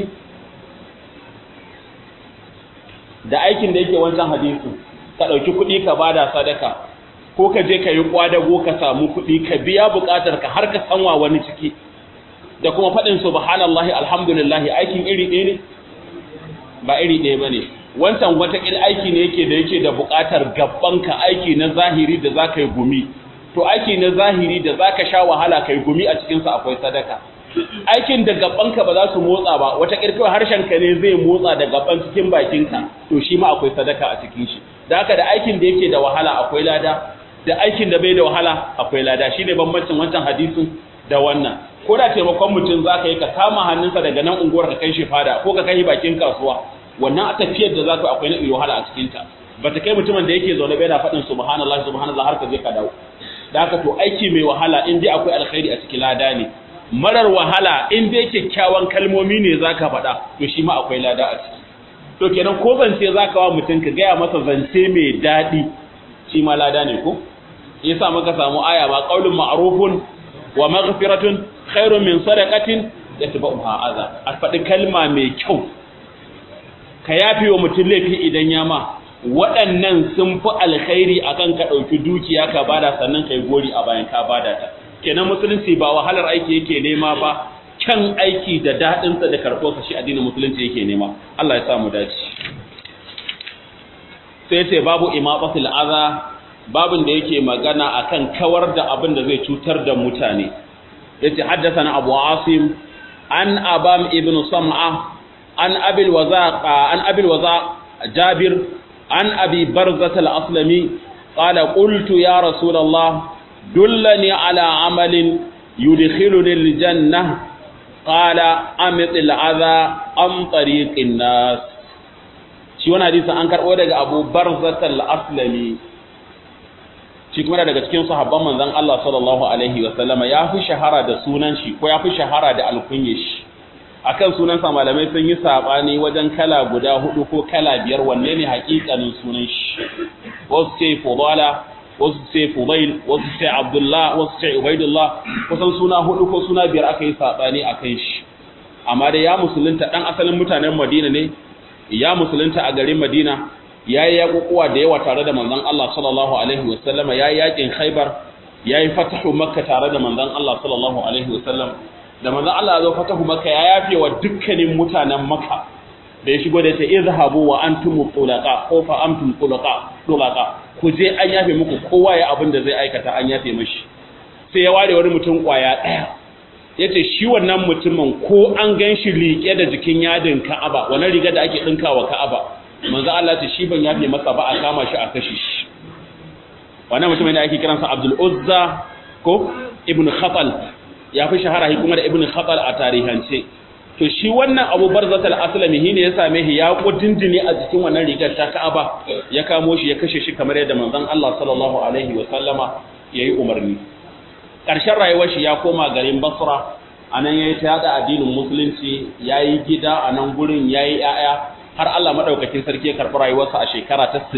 da aikin da yake wancan hadisi ka ɗauki kuɗi ka bada sadaka ko ka je ka yi kwadago ka samu kuɗi ka biya buƙatar ka har ka sanwa wani ciki da kuma faɗin subhanallahi alhamdulillahi aikin iri ɗaya ne ba iri ɗaya bane wancan wata aiki ne yake da yake da buƙatar ka aiki na zahiri da zaka yi gumi to aiki na zahiri da zaka sha wahala kai gumi a cikin sa akwai sadaka aikin da gabanka ba za su motsa ba wata kirkiwa harshen ka ne zai motsa da gaban cikin bakinka to shi ma akwai sadaka a cikin shi da haka da aikin da yake da wahala akwai lada da aikin da bai da wahala akwai lada shine bambancin wancan hadisin da wannan ko da taimakon mutum zaka yi ka kama hannunsa daga nan unguwar ka kai shi fada ko ka kai bakin kasuwa wannan a tafiyar da zaka akwai na wahala a cikin ta bata kai mutumin da yake zaune bai na faɗin subhanallahi subhanallahi har ka je ka dawo da haka to aiki mai wahala in dai akwai alkhairi a cikin lada ne marar wahala in dai kyakkyawan kalmomi ne zaka faɗa to shi ma akwai lada a ciki to kenan ko zance zaka wa mutum ka gaya masa zance mai daɗi shi ma lada ne ko yasa muka samu aya ba qaulun ma'rufun wa maghfiratun khairun min sadaqatin yatba'uha adha a faɗi kalma mai kyau ka yafi wa mutum laifi idan ya ma waɗannan sun fi alkhairi akan ka ɗauki dukiya ka bada sannan kai gori a bayan ka bada ta kenan musulunci ba wahalar aiki yake nema ba kyan aiki da daɗinsa da karɓarsa shi addinin musulunci yake nema Allah ya sa mu dace sai ce babu imaqatul adha babin da yake magana akan kawar da abin da zai cutar da mutane yace haddathana abu asim an abam ibn sam'a an abil wazaq an abil wazaq jabir an abi barzat al-aslami qala qultu ya rasulullah dullani ala amalin yudkhiluni al-jannah qala amit al-adha am tariqin nas shi wannan hadisi an karbo daga abu barzat al-aslami shi kuma daga cikin sahabban manzon Allah sallallahu alaihi wa sallama ya fi shahara da sunan shi ko ya fi shahara da alkunye shi akan sunan sa malamai sun yi sabani wajen kala guda hudu ko kala biyar wanne ne hakikanin sunan shi wasu ce fudala wasu ce fudail wasu ce abdullah wasu ce ubaidullah kusan suna hudu ko suna biyar aka yi sabani akan shi amma da ya musulunta dan asalin mutanen Madina ne ya musulunta a garin Madina ya yi yaƙuƙuwa da yawa tare da manzon Allah sallallahu alaihi wasallama ya yi yaƙin Khaibar ya yi fatahu Makka tare da manzon Allah sallallahu alaihi wasallam da manzon Allah ya zo fatahu Makka ya yafe wa dukkanin mutanen Makka da ya shigo da ta izhabu wa antum tulaqa ko fa antum tulaqa tulaqa ku je an yafe muku kowa ya abin da zai aikata an yafe mishi sai ya ware wani mutum kwaya ɗaya yace shi wannan mutumin ko an gan shi liƙe da jikin yadin Ka'aba wannan riga da ake ɗinkawa Ka'aba manzo Allah ce shi ban yafe masa ba a kama shi a kashe shi wannan mutumin da ake kiransa Abdul Uzza ko Ibn Khatal ya fi shahara shi kuma da Ibn Khatal a tarihance to shi wannan Abu Barzat al-Aslami ne ya same shi ya kudindine a jikin wannan rigar ta Ka'aba ya kamo shi ya kashe shi kamar yadda manzon Allah sallallahu alaihi wa sallama yayi umarni ƙarshen rayuwar shi ya koma garin Basra anan yayi ta yada addinin musulunci yayi gida a nan gurin yayi 'ya'ya har Allah madaukakin sarki ya karɓi rayuwarsa a shekara ta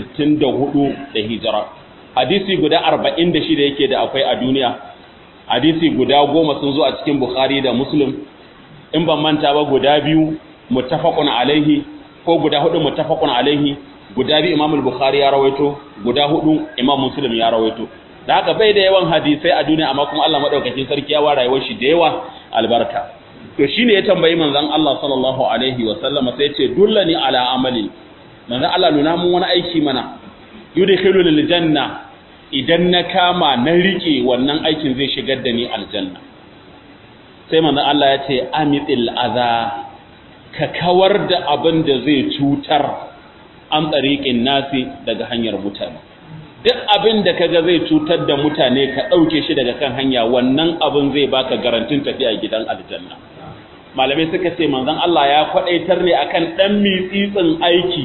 64 da hijira hadisi guda 46 yake da akwai a duniya hadisi guda goma sun zo a cikin Bukhari da Muslim in ban manta ba guda biyu muttafaqun alaihi ko guda hudu muttafaqun alaihi guda biyu Imam Bukhari ya rawaito guda hudu Imam Muslim ya rawaito da haka bai da yawan hadisai a duniya amma kuma Allah madaukakin sarki ya wa rayuwar shi da yawa albarka to shine ya tambayi manzon Allah sallallahu alaihi wa sallam sai ya ce dullani ala amali manzon Allah nuna mun wani aiki mana yudkhilu lil janna idan na kama na rike wannan aikin zai shigar da ni aljanna sai manzon Allah ya ce amitil adha ka kawar da abin da zai cutar an tsariƙin nasi daga hanyar mutane duk abin da kaga zai cutar da mutane ka ɗauke shi daga kan hanya wannan abin zai baka garantin tafiya gidan aljanna malamai suka ce manzon Allah ya kwadaitar ne akan dan mitsitsin aiki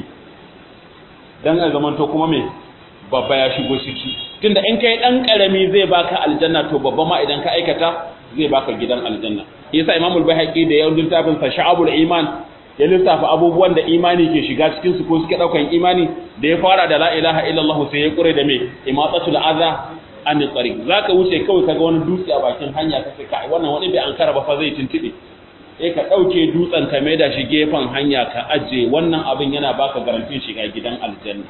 dan a zamanto kuma me babba ya shigo ciki tunda in kai dan karami zai baka aljanna to babba ma idan ka aikata zai baka gidan aljanna yasa Imam al-Baihaqi da yawan littafin sa Sha'abul Iman ya lissafa abubuwan da imani ke shiga cikin su ko suke daukan imani da ya fara da la ilaha illallah sai ya kure da me imatatul adha an tsari zaka wuce kawai kaga wani dutse a bakin hanya ka sai kai wannan wani bai ankara ba fa zai tuntube eh ka dauke dutsen ka mai da shi gefen hanya ka aje wannan abin yana baka garantin shiga gidan aljanna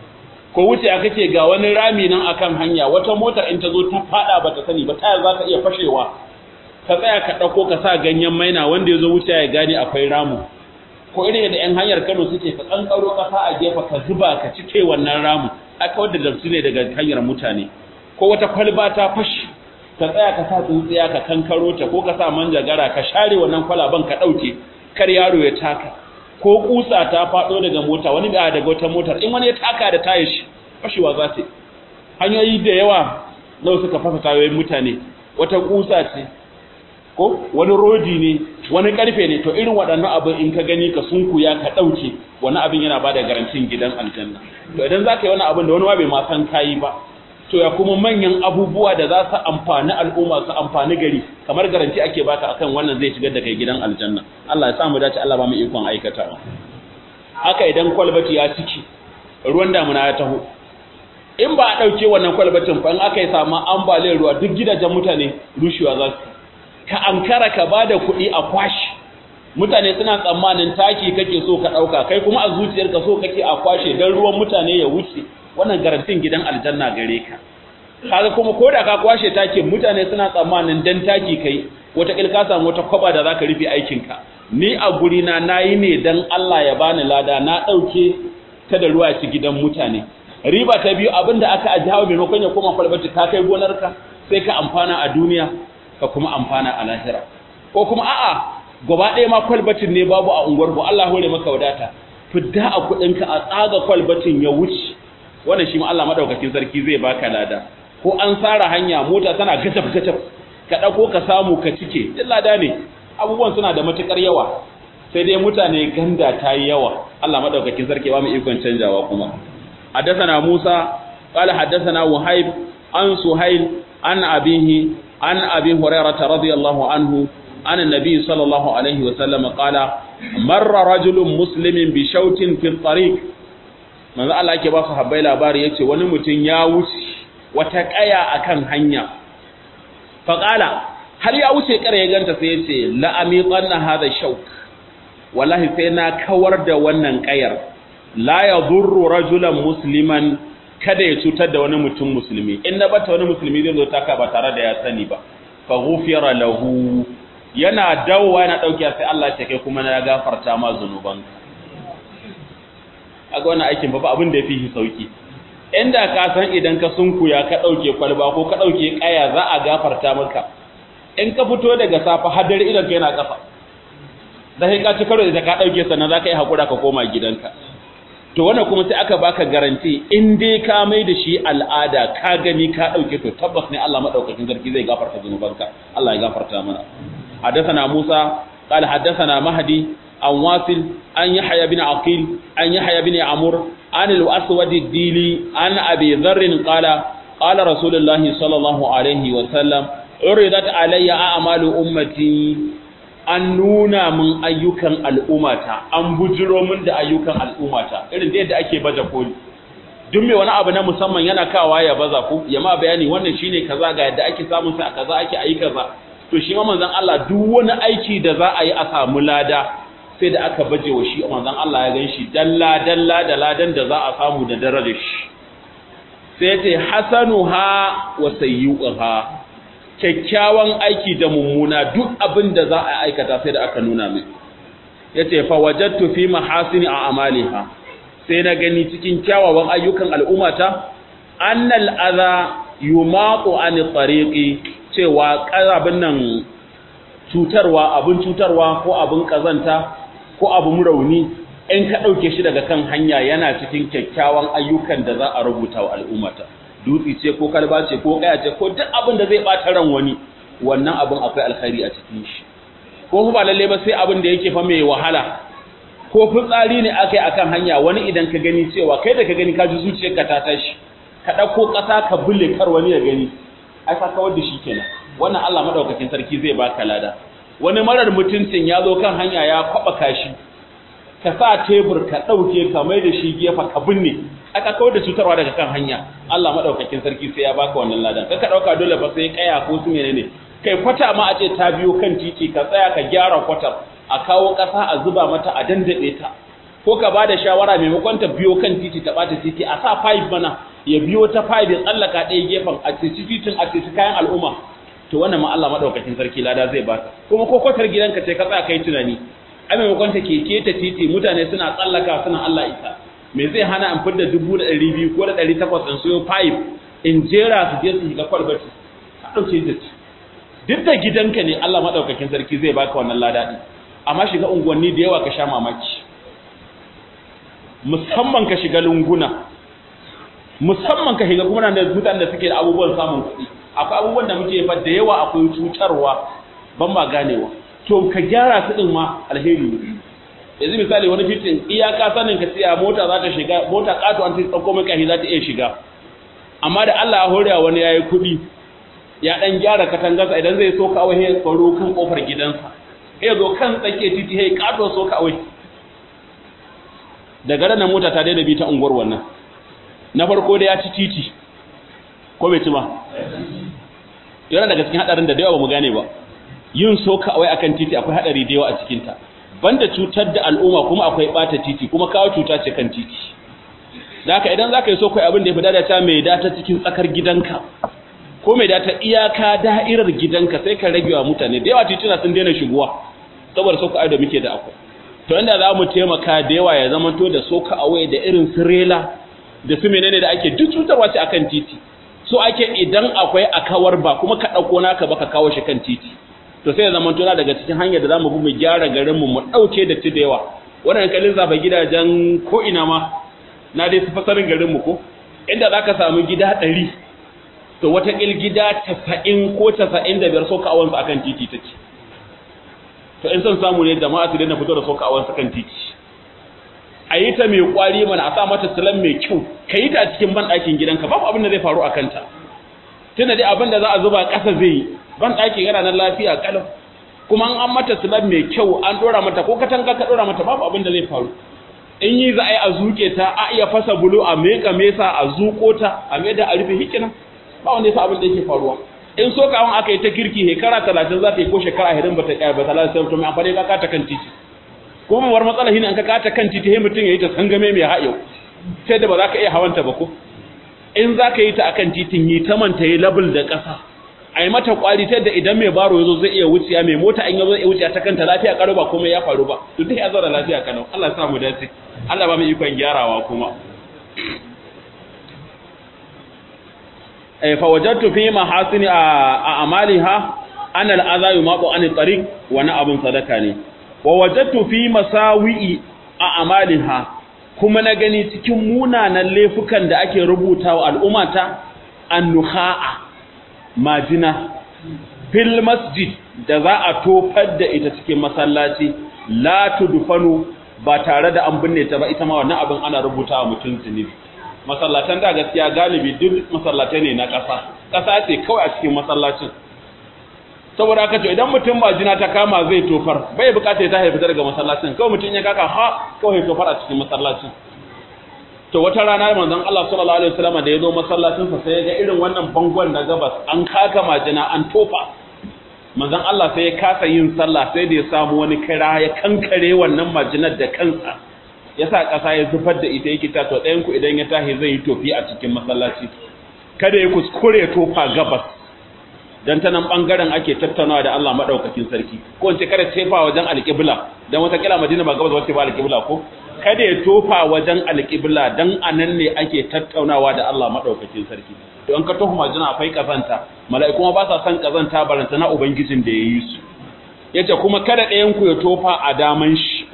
ko wuce aka ce ga wani rami nan akan hanya wata motar in ta zo ta fada bata sani ba tayar za ta iya fashewa ka tsaya ka dauko ka sa ganyen maina wanda ya zo wuce ya gane akwai ramu ko irin da yan hanyar Kano suke ka kankaro kasa a gefa ka zuba ka cike wannan ramu aka wadda dabsu ne daga hanyar mutane ko wata kwalba ta fashi ka tsaya ka sa tsuntsiya ka kankaro ta ko ka sa manjagara ka share wannan kwalaban ka dauke kar yaro ya taka ko kusa ta fado daga mota wani da daga wata motar in wani ya taka da tayar shi fashewa za ta hanyoyi da yawa nawa suka fasa tayoyin mutane wata kusa ce ko wani rodi ne wani karfe ne to irin waɗannan abin in ka gani ka sunkuya ka ɗauke wani abin yana ba da garantin gidan aljanna to idan za ka yi wani abin da wani bai ma san kayi ba to ya kuma manyan abubuwa da za su amfani al'umma su amfani gari kamar garanti ake baka akan wannan zai shigar da kai gidan aljanna Allah ya samu dace Allah ba mu ikon aikatawa haka idan kwalbati ya ciki ruwan damuna ya taho in ba a ɗauke wannan kwalbatin fa in aka yi samu ambaliyar ruwa duk gidajen mutane rushewa za su ka ankara ka bada kuɗi a kwashi mutane suna tsammanin taki kake so ka ɗauka kai kuma a zuciyarka so kake a kwashe don ruwan mutane ya wuce wannan garantin gidan aljanna gare ka kaga kuma ko da ka kwashe takin mutane suna tsammanin dan taki kai wata ka samu wata kwaba da zaka rufe aikin ka ni a guri na nayi ne dan Allah ya bani lada na ɗauke ta da ruwa ci gidan mutane riba ta biyu abinda aka ajiya maimakon ya koma kwalbati ka kai gonarka sai ka amfana a duniya ka kuma amfana a lahira ko kuma a'a gaba ɗaya ma kwalbatin ne babu a unguwar ku Allah hore maka wadata fidda a kuɗinka a tsaga kwalbatin ya wuce wannan shi ma Allah madaukakin sarki zai baka lada ko an tsara hanya mota tana gajab gajab ka ɗauko ka samu ka cike duk lada ne abubuwan suna da matukar yawa sai dai mutane ganda ta yi yawa Allah madaukakin sarki ba mu ikon canjawa kuma حدثنا موسى قال حدثنا وهيب عن سهيل عن أبيه عن أبي هريرة رضي الله عنه عن النبي صلى الله عليه وسلم قال مر رجل مسلم بشوت في الطريق من ذا الله يكي باسو حباي labari yace wani mutum ya wuce wata kaya akan hanya faqala har ya wuce kare ya ganta sai yace la amiqanna hadha shauk wallahi sai na kawar da wannan kayar la yadurru rajulan musliman kada ya cutar da wani mutum musulmi in na bata wani musulmi zai zo taka ba tare da ya sani ba fa ghufira lahu yana dawowa yana dauke sai Allah ya kai kuma na gafarta ma zanuban aga wannan aikin ba abin da yafi shi sauki inda ka san idan ka sunkuya ka dauke kwalba ko ka dauke kaya za a gafarta maka in ka fito daga safa hadar idan ka yana kafa da sai ka ci karo da ka dauke sannan za ka yi hakura ka koma gidanka to wannan kuma sai aka baka garanti in dai ka mai da shi al'ada ka gani ka dauke to tabbas ne Allah madaukakin sarki zai gafarta zunubanka Allah ya gafarta mana hadathana Musa qala hadathana Mahdi an Wasil an Yahya bin Aqil an Yahya bin Amr an al-Aswad ad-Dili an Abi Dharr qala qala Rasulullahi sallallahu alaihi wa sallam uridat alayya a'malu ummati an nuna min ayyukan al'ummata an bujiro min da ayyukan al'ummata irin da yadda ake baje koli duk mai wani abu na musamman yana kawa ya baza ku ya ma bayani wannan shine kaza ga yadda ake samun sa kaza ake ayi kaza to shi ma manzon Allah duk wani aiki da za a yi a samu lada sai da aka baje wa shi manzon Allah ya gan shi dalla dalla da ladan da za a samu da darajar shi sai ya ce hasanuha wa sayyi'uha kyakkyawan aiki da mummuna duk abin da za a aikata sai da aka nuna mai ya ce fawajattu fi mahasini a amaliha sai na gani cikin kyawawan ayyukan al'ummata annal adha yumaqu an tariqi cewa abin nan cutarwa abin cutarwa ko abin kazanta ko abin rauni in ka dauke shi daga kan hanya yana cikin kyakkyawan ayyukan da za a rubuta wa al'ummata dutsi ce ko kalba ce ko kaya ce ko duk abin da zai bata ran wani wannan abin akwai alkhairi a cikin shi ko ba lalle ba sai abin da yake fa mai wahala ko fitsari ne akai akan hanya wani idan ka gani cewa kai da ka gani ka ji zuciyarka ta tashi ka dauko kasa ka bulle kar wani ya gani ai ka kawar da shi kenan wannan Allah madaukakin sarki zai baka lada wani marar mutuncin ya zo kan hanya ya kwaba kashi ka sa tebur ka dauke ka mai da shi gefa ka binne aka kawar da cutarwa daga kan hanya Allah madaukakin sarki sai ya baka wannan ladan kaka dauka dole fa sai kaya ko su menene kai kwata ma a ce ta biyo kan titi ka tsaya ka gyara kwatar a kawo kasa a zuba mata a dandade ta ko ka bada shawara maimakon ta biyo kan titi ta bata titi a sa pipe mana ya biyo ta pipe ya tsallaka ɗaya gefen a titi titin a titi kayan al'umma to wannan ma Allah madaukakin sarki lada zai baka kuma ko kwatar gidanka ce ka tsaya kai tunani a maimakon ta keke ta titi mutane suna tsallaka suna Allah isa me zai hana in fidda dubu da ɗari biyu ko da ɗari takwas in siyo pipe in jera su je su shiga kwalbati a ɗauke da duk da gidanka ne Allah maɗaukakin sarki zai baka wannan lada ɗin amma shiga unguwanni da yawa ka sha mamaki musamman ka shiga lunguna musamman ka shiga kuma da mutanen da suke da abubuwan samun kuɗi akwai abubuwan da muke fa da yawa akwai cutarwa ban ba ganewa to ka gyara su ɗin ma alheri ne yanzu misali wani titin iyaka sanin ka tsaya mota za ta shiga mota kato an tsauko mai kashi za ta iya shiga amma da Allah ya horewa wani yayi kuɗi ya dan gyara katangarsa idan zai so kawai ya tsaro kan kofar gidansa ya zo kan tsake titi ya kato so kawai daga ranar mota ta daina bi ta unguwar wannan na farko da ya ci titi ko bai ci ba yana daga cikin hadarin da da yawa ba mu gane ba yin so kawai akan titi akwai hadari da yawa a cikin ta banda cutar da al'umma kuma akwai bata titi kuma kawo cuta ce kan titi da haka idan zaka yi so kai abin da ya fi dada mai data cikin tsakar gidanka ko mai data iyaka da'irar gidanka sai ka rage wa mutane da yawa tituna sun daina shigowa saboda so da muke da akwai to inda za mu taimaka da yawa ya zama to da soka away da irin su rela da su menene da ake duk cutarwa ce akan titi so ake idan akwai akawar ba kuma ka dauko naka ba ka kawo shi kan titi to sai ya zama tona daga cikin hanyar da zamu bi mu gyara garin mu mu dauke da da yawa wannan kalin zafa gidajen ko ina ma na dai fasarin garin mu ko inda zaka samu gida 100 to wata kil gida 90 ko 95 soka awan su akan titi take to in san samu ne jama'a su daina fito da soka awan su kan titi a yi ta mai kwari mana a sa mata tilan mai kyau ka yi ta a cikin ban ɗakin gidanka babu abin da zai faru a kanta tunda dai abin da za a zuba ƙasa zai yi ban ɗakin yana nan lafiya kalau kuma an mata slab mai kyau an dora mata ko katanga ka dora mata babu abin da zai faru in yi za a yi a zuke ta a iya fasa bulu a meka mesa a zuko ta a mai da a rufe hikina ba wanda ya sa abin da yake faruwa in so kawon aka yi ta kirki shekara talatin za ta yi ko shekara hirin ba ta ƙaya ba talatin sai mutum amfani ka kata kan titi ko mawar matsala shine an ka kata kan titi sai mutum ya yi ta sangame mai hayo sai da ba za ka iya hawanta ba ko in za ka yi ta akan titin yi ta manta yi labul da ƙasa a yi mata kwari ta da idan mai baro ya zo zai iya wuciya mai mota in ya zo iya wuciya ta kanta lafiya karo ba komai ya faru ba to duk ya zo da lafiya kalau Allah ya sa mu dace Allah ba mu ikon gyarawa kuma eh fa wajadtu fi mahasini a amaliha an al'adha yumaqu an tariq wa na abun sadaka ne wa wajadtu fi masawi'i a amaliha kuma na gani cikin munanan laifukan da ake rubutawa al'ummata annuha'a majina fil masjid da za a tofar da ita cikin masallaci la tudfanu ba tare da an binne ta ba ita ma wannan abin ana rubutawa mutum zunubi masallatan da gaskiya galibi duk masallatai ne na ƙasa ƙasa ce kawai a cikin masallacin saboda haka to idan mutum majina ta kama zai tofar bai bukata ta haifi daga masallacin kawai mutum ya kaka ha kawai tofar a cikin masallacin to wata rana manzon Allah sallallahu alaihi wasallam da ya zo masallacin sa sai ya ga irin wannan bangon na gabas an kaka majina an tofa manzon Allah sai ya kasa yin sallah sai da ya samu wani kira ya kankare wannan majinar da kansa ya sa ƙasa ya zubar da ita yake ta to ɗayan ku idan ya tahi zai yi tofi a cikin masallaci kada ya kuskure ya tofa gabas dan ta nan bangaren ake tattaunawa da Allah madaukakin sarki ko in ce kada tefa wajen alƙibla dan wata kila Madina ba gabas wace ba alƙibla ko kada ya tofa wajen alƙibla dan anan ne ake tattaunawa da Allah madaukakin sarki to an ka tofa majina akwai kazanta mala'iku ma ba sa son kazanta baranta na ubangijin da yayi su yace kuma kada ɗayan ku ya tofa a daman shi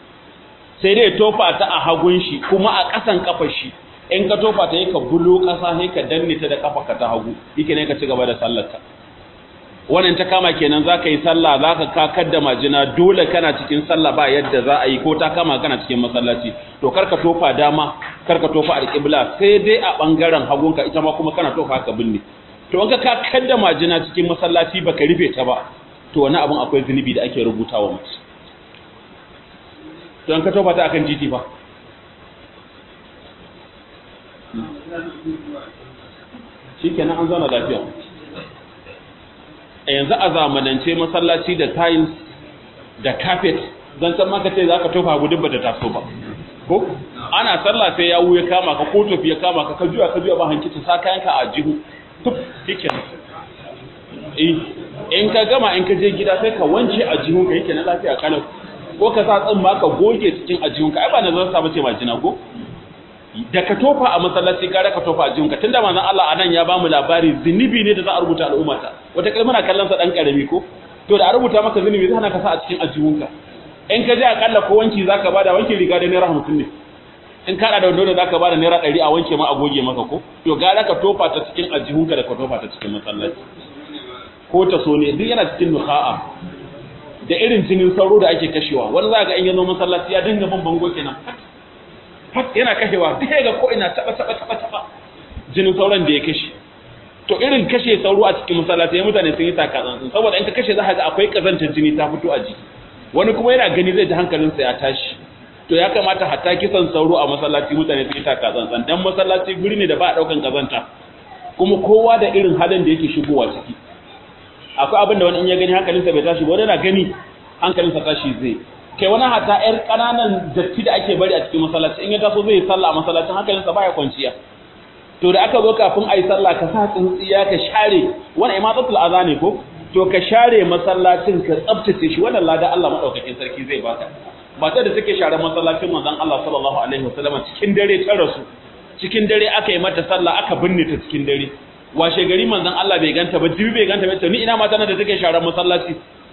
sai dai ya tofa ta a hagun shi kuma a ƙasan kafar shi in ka tofa ta yi ka bulo ƙasa sai ka danne ta da kafa ka ta hagu yake ne ka ci gaba da sallarka wannan ta kama kenan za ka yi sallah za ka kakar da majina dole kana cikin sallah ba yadda za a yi ko ta kama kana cikin masallaci to karka tofa dama karka tofa alƙibla sai dai a ɓangaren hagunka ita ma kuma kana tofa ka binne to in ka kakar da majina cikin masallaci baka rufe ta ba to wani abin akwai zunubi da ake rubutawa mutum to in ka tofa ta akan titi fa shikenan an zauna lafiya a yanzu a zamanance masallaci da tiles da carpet zan san maka ce za ka tofa gudun ba ta taso ba ko ana sallah sai yawu ya kama ka ko tofi ya kama ka ka juya ka juya ba hankicin sa kayanka a jihu tuf shikenan in ka gama in ka je gida sai ka wance a jihunka yake na lafiya kalau ko ka sa tsin ka goge cikin a jihunka ai ba na zan sa bace majina ko da ka tofa a masallaci gara ka tofa a jihunka tunda manzon Allah anan ya bamu labari zinubi ne da za a rubuta al'ummata wata kalma na kallon sa dan karami ko to da a rubuta maka zinubi zai hana ka sa a cikin ajihunka in ka je akalla ko wanki zaka bada wanki riga da naira 50 ne in ka da wando da zaka bada naira 100 a wanke ma a goge maka ko to gara ka tofa ta cikin ajihunka da ka tofa ta cikin masallaci ko ta so ne duk yana cikin nuha'a da irin jinin sauro da ake kashewa wani za ga in yazo masallaci ya dinga bin bango kenan fat yana kashewa duk ga ko ina taba taba taba taba jinin sauron da ya kashe to irin kashe sauro a cikin masallaci ya mutane sun yi takatsan saboda in ka kashe za ka ga akwai kazantar jini ta fito a jiki wani kuma yana gani zai ji hankalinsa ya tashi to ya kamata hatta kisan sauro a masallaci mutane sun yi takatsan dan masallaci guri ne da ba a daukan kazanta kuma kowa da irin halin da yake shigowa ciki akwai abin da wani in ya gani hankalinsa bai tashi ba wani na gani hankalinsa tashi zai kai wani hata yar kananan datti da ake bari a cikin masallaci in ya taso zai yi sallah a masallacin hankalinsa baya kwanciya to da aka zo kafin a yi sallah ka sa tsintsiya ka share wani imatatul aza ne ko to ka share masallacin ka tsabtace shi wannan lada Allah madaukakin sarki zai baka matar da take share masallacin manzon Allah sallallahu alaihi wasallam cikin dare ta rasu cikin dare aka yi mata sallah aka binne ta cikin dare washe gari manzon Allah bai ganta ba jibi bai ganta ba ni ina mata da take sharar masallaci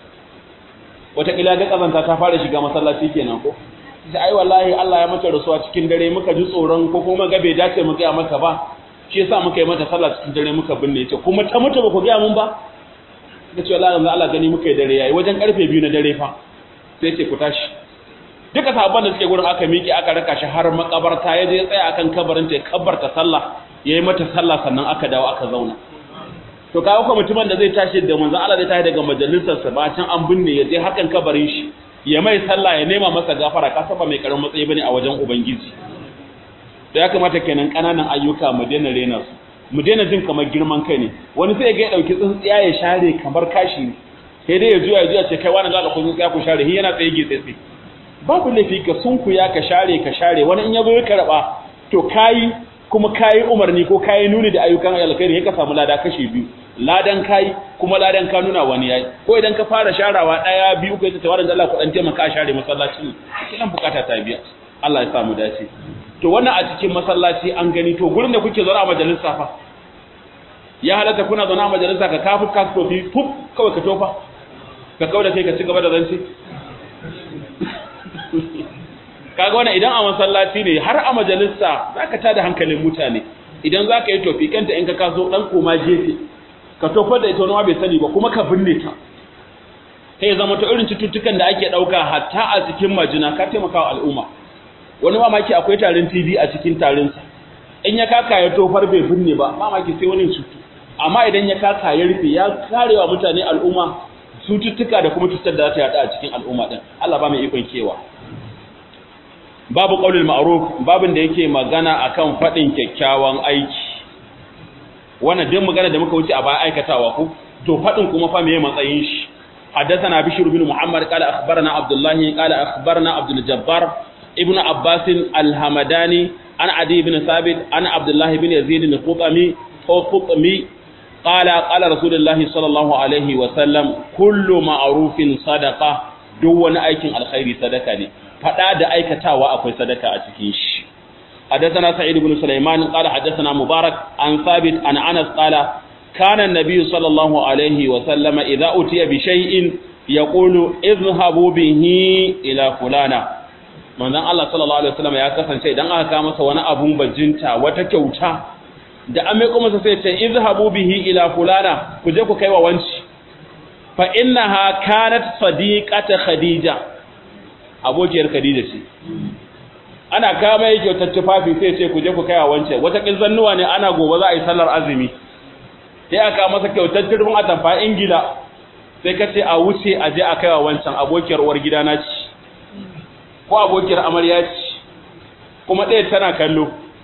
wata kila ga kazanta ta fara shiga masallaci kenan ko sai ai wallahi Allah ya mata rasuwa cikin dare muka ji tsoron ko kuma ga bai dace mu ga maka ba shi yasa muka yi mata sallah cikin dare muka binne ta kuma ta mutu ba ku ga mun ba kace wallahi yanzu Allah gani muka yi dare yayi wajen karfe 2 na dare fa sai ce ku tashi duka sahabban da suke gurin aka miƙe aka raka shi har makabarta ya je tsaya akan kabarin ta ya kabbarta sallah yayi mata sallah sannan aka dawo aka zauna to kawo ko mutumin da zai tashi da manzon Allah zai tashi daga majalisar sa bacin an binne ya je hakan kabarin shi ya mai sallah ya nema masa gafara ka saba mai karamin matsayi bane a wajen ubangiji to ya kamata kenan kananan ayyuka mu daina rena su mu daina jin kamar girman kai ne wani sai ga ya dauki tsintsiya ya share kamar kashi ne sai dai ya juya ya juya ce kai wani da ku tsintsiya ku share hi yana tsaye gitse tsaye babu laifi ka sunkuya ka share ka share wani in yazo ya karba to kai kuma kayi umarni ko kayi nuni da ayyukan alkhairi ka samu lada kashi biyu ladan kayi kuma ladan ka nuna wani yayi ko idan ka fara sharawa daya biyu kai ta tawaran Allah ku dan taimaka a share masallaci kinan bukata ta biya Allah ya samu dace to wannan a cikin masallaci an gani to gurin da kuke zauna a majalisa fa ya halatta kuna zauna a majalisa ka kafu ka tofi fuf kawai ka tofa ka kauda kai ka ci gaba da zance kaga wannan idan a masallaci ne har a majalisa zaka tada hankalin mutane idan zaka yi tofi kanta in ka kaso dan koma gefe ka tofar da ita wani bai sani ba kuma ka binne ta kai zama to irin cututtukan da ake dauka hatta a cikin majina ka taimaka wa al'umma wani mamaki akwai tarin TB a cikin tarin sa in ya kaka ya tofar bai binne ba mamaki sai wani cutu amma idan ya kaka ya rufe ya karewa mutane al'umma cututtuka da kuma cutar da za ta yada a cikin al'umma din Allah ba mai ikon kewa babu qaulul ma'ruf babin da yake magana akan fadin kyakkyawan aiki wannan din magana da muka wuce a baya aikatawa ko to fadin kuma fa meye matsayin shi حدثنا بشر بن محمد قال أخبرنا عبد الله قال أخبرنا عبد الجبار ابن عباس الهمداني عن عدي بن ثابت عن عبد الله بن يزيد الخطمي أو خطمي قال قال رسول الله صلى الله عليه وسلم كل معروف صدقة دون أيكن الخير صدقة فدا da aikatawa akwai sadaka a cikin shi حدثنا سعيد بن سليمان قال حدثنا مبارك عن ثابت عن انس قال كان النبي صلى الله عليه وسلم اذا اتي بشيء يقول اذهبوا به الى فلانا manzon Allah sallallahu alaihi wasallam ya kasance idan aka kawo masa wani abun bajinta wata kyauta da an mai kuma sai ce izhabu bihi ila fulana ku je ku kai wa wanci fa innaha kanat sadiqata khadija abokiyar khadija ce ana kama yake kyautar tufafi sai ce ku je ku kai wa wance wata kin zannuwa ne ana gobe za a yi sallar azumi sai aka masa kyautar turfin atamfa ingila sai ka ce a wuce a je a kai wa wancan abokiyar uwar gidana ce ko abokiyar amarya ce kuma ɗaya tana kallo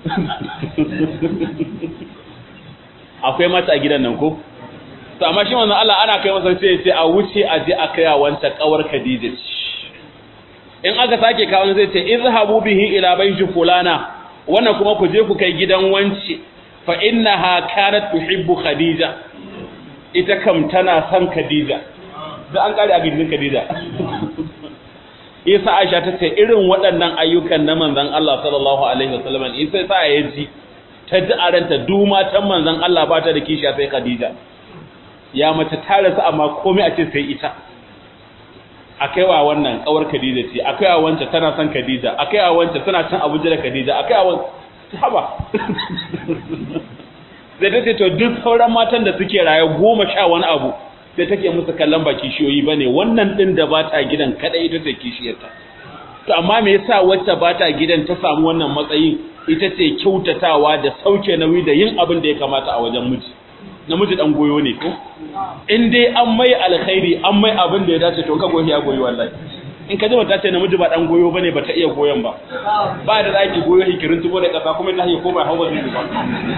akwai mata a gidan nan ko to amma shi manzon Allah ana kai masa sai ce a wuce a je a kai a wanta kawar Khadija in aka sake kawo zai ce izhabu bihi ila bayti fulana wannan kuma ku je ku kai gidan wance fa innaha kanat tuhibbu Khadija ita kam tana son Khadija da an kare a gidan Khadija Isa Aisha ta ce irin waɗannan ayyukan na manzon Allah sallallahu alaihi wasallam Isa sa ya ji ta ji a ranta duk matan manzon Allah ba ta da kishiya sai Khadija ya mace ta rasu amma komai a ce sai ita akai wa wannan kawar Khadija ce akai wa wancan tana son Khadija akai wa wancan tana cin Abuja da Khadija akai wa wancan haba sai ta ce to duk sauran matan da suke raye goma sha wani abu sai take musu kallon ba kishiyoyi bane wannan din da ba ta gidan kadai ita ce kishiyarta to amma me yasa wacce ba ta gidan ta samu wannan matsayin ita ce kyautatawa da sauke nauyi da yin abin da ya kamata a wajen miji namiji dan goyo ne ko in dai an mai alkhairi an mai abin da ya dace to ka goyi ya goyi wallahi in ka ji mata ce namiji ba dan goyo bane ba ta iya goyon ba ba da zaki goyo hikirin tubo da kasa kuma ta ko ba hawa zai ba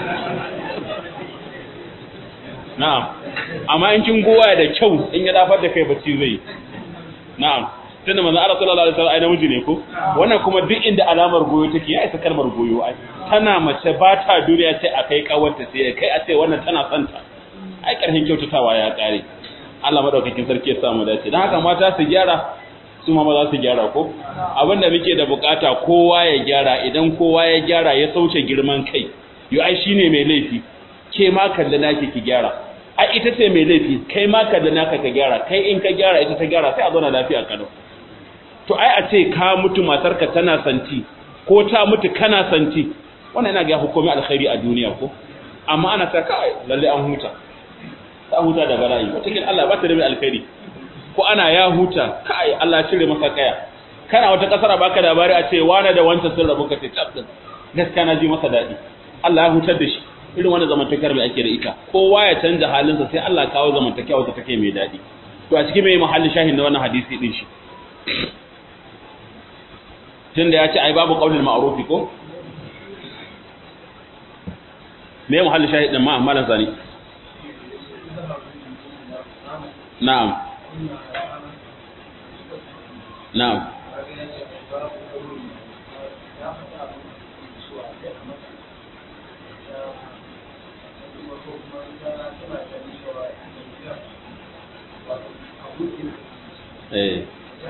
na'am amma in kin goya da kyau in ya dafar da kai bacci zai na'am tunda manzo Allah sallallahu alaihi wasallam ai namiji ne ko wannan kuma duk inda alamar goyo take ya isa kalmar goyo ai tana mace ba ta duniya sai a kai kawarta sai kai a ce wannan tana son ta ai karhin kyautatawa ya kare Allah madaukakin sarki ya samu dace dan haka mata su gyara su ma za su gyara ko abinda muke da bukata kowa ya gyara idan kowa ya gyara ya sauke girman kai yo ai shine mai laifi ke ma kalli naki ki gyara ai ita ce mai laifi kai ma kalli naka ka gyara kai in ka gyara ita ta gyara sai a zauna lafiya kalau to ai a ce ka mutu matarka tana santi ko ta mutu kana santi wannan yana ga hukumi alkhairi a duniya ko amma ana ta kai lalle an huta ta huta da bala'i watakin Allah ba ta da alkhairi ko ana ya huta kai Allah ya cire masa kaya kana wata kasar baka labari a ce wani da wancan sun rabu ka ce tab din gaskiya na ji masa dadi Allah ya hutar da shi irin wannan zamantakar mai ake da ita kowa ya canja halinsa sai Allah kawo zamantakewa wata take mai dadi to a cikin mai mahallin shahin na wannan hadisi din shi tunda ya ce ai babu qaulul ma'ruf ko me mahallin shahid din ma malan sani na'am na'am eh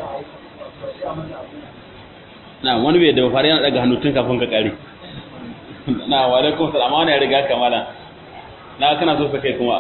na wani bai da fara yana daga hannu tun kafin ka kare na wa alaikum salam wani ya riga kamala na kana so kai kuma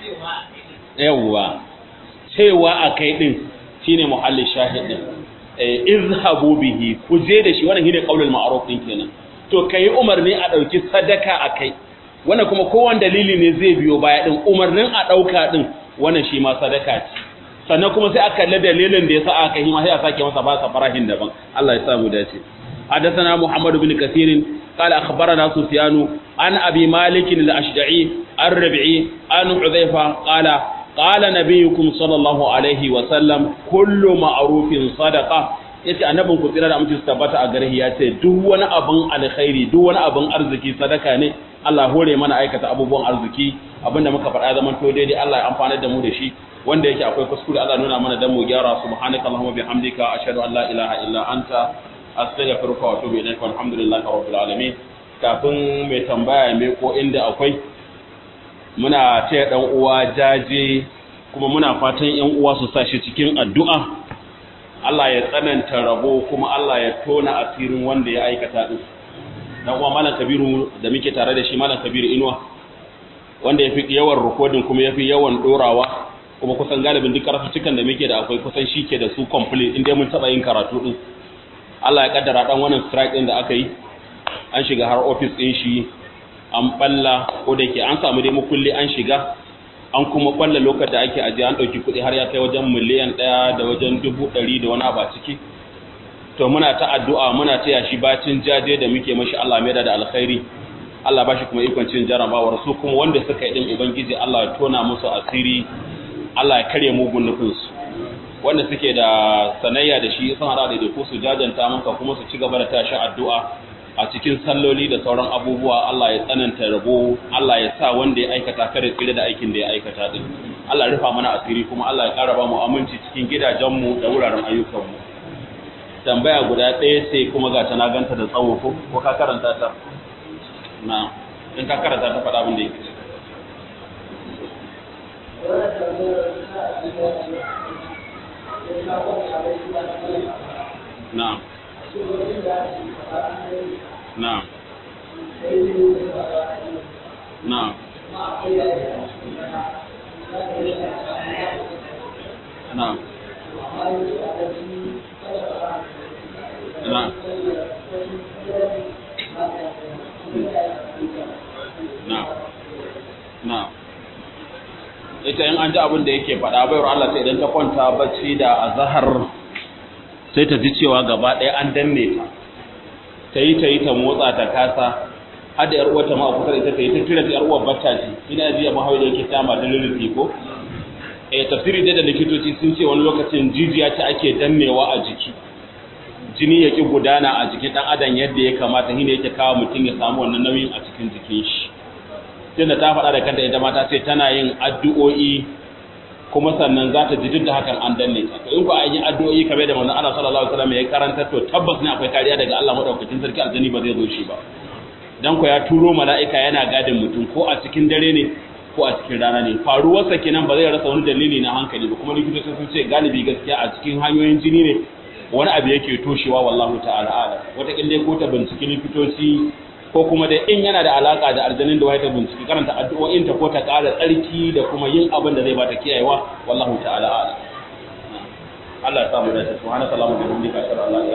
yawwa cewa a kai din shine muhallin shahid din eh izhabu bihi ku je da shi wannan shine qaulul ma'ruf din kenan to kai umarni a dauki sadaka akai wannan kuma kowan dalili ne zai biyo baya din umarnin a dauka din wannan shi ma sadaka ce sannan kuma sai aka kalli dalilin da yasa aka yi ma sai a sake masa ba sa farahin daban Allah ya samu dace حدثنا محمد بن كثير قال أخبرنا سفيان عن أبي مالك الأشجعي الربعي عن حذيفة قال قال نبيكم صلى الله عليه وسلم كل معروف صدقة yace annabin ku tsira da mutum su tabbata a gare ya ce duk wani abin alkhairi duk wani abin arziki sadaka ne Allah hore mana aikata abubuwan arziki abinda muka faɗa zaman to daidai Allah ya amfana da mu da shi wanda yake akwai kuskure Allah nuna mana dan mu gyara subhanaka allahumma bihamdika ashhadu an la ilaha illa anta astaghfiruka wa atubu ilaika walhamdulillahi rabbil alamin kafin mai tambaya mai ko inda akwai muna taya dan uwa jaje kuma muna fatan yan uwa su sa shi cikin addu'a Allah ya tsananta rabo kuma Allah ya tona asirin wanda ya aikata din dan uwa malam kabiru da muke tare da shi malam kabiru inuwa wanda yafi yawan recording kuma yafi yawan dorawa kuma kusan galibin duk karatukan da muke da akwai kusan shi ke da su complete inda mun taba yin karatu din Allah ya kaddara dan wannan strike din da aka yi an shiga har office din shi an balla ko da yake an samu dai mukulli an shiga an kuma balla lokacin da ake aje an dauki kuɗi har ya kai wajen miliyan ɗaya da wajen dubu ɗari da wani abu ciki to muna ta addu'a muna taya shi bacin jaje da muke mashi Allah mai da alkhairi Allah ba shi kuma ikon cin jarabawar su kuma wanda suka yi din ubangiji Allah ya tona musu asiri Allah ya karya mugun nufinsu wanda suke da sanayya da shi sun hada da ku su jajanta maka kuma su ci gaba da tashi addu'a a cikin salloli da sauran abubuwa Allah ya tsananta rabo Allah ya sa wanda ya aikata kare tsire da aikin da ya aikata din Allah ya rufa mana asiri kuma Allah ya ƙara ba mu aminci cikin gidajenmu da wuraren ayyukanmu tambaya guda ɗaya sai kuma ga ta na ganta da tsawo ko ko ka karanta ta na in ka karanta ta faɗa abin da yake na'am na'am na'am na'am na'am na'am na'am ita in an ji abin da yake faɗa bayar Allah sai idan ta kwanta bacci da azhar sai ta ji cewa gaba ɗaya an danne ta ta yi ta yi ta motsa ta kasa har da 'yar uwarta ma a kusa da ita ta yi ta kira ta 'yar uwar bacca ce ina jiya mahawai da yake tama da lullufi ko eh tafsiri dai da likitoci sun ce wani lokacin jijiya ce ake dannewa a jiki jini ya ki gudana a jikin dan adam yadda ya kamata shine yake kawo mutum ya samu wannan nauyin a cikin jikin shi tunda ta faɗa da kanta ita ma ta ce tana yin addu'o'i kuma sannan za ta ji duk da hakan an danne ta to in ku an yi addu'o'i kamar da manzon Allah sallallahu alaihi wasallam ya karanta to tabbas ne akwai kariya daga Allah madaukakin sarki aljani ba zai zo shi ba dan ku ya turo mala'ika yana gadin mutum ko a cikin dare ne ko a cikin rana ne faruwarsa kenan ba zai rasa wani dalili na hankali ba kuma likitoci sun ce galibi gaskiya a cikin hanyoyin jini ne wani abu yake toshewa wallahu ta'ala ala wata kille ko ta binciki likitoci ko kuma dai in yana da alaka da aljanin da wata binciki karanta addu'o'in ta ko ta ƙara tsarki da kuma yin abin da zai bata kiyayewa wallahu ta'ala ala Allah ya samu dace subhanallahi wa bihamdihi ashhadu an la ilaha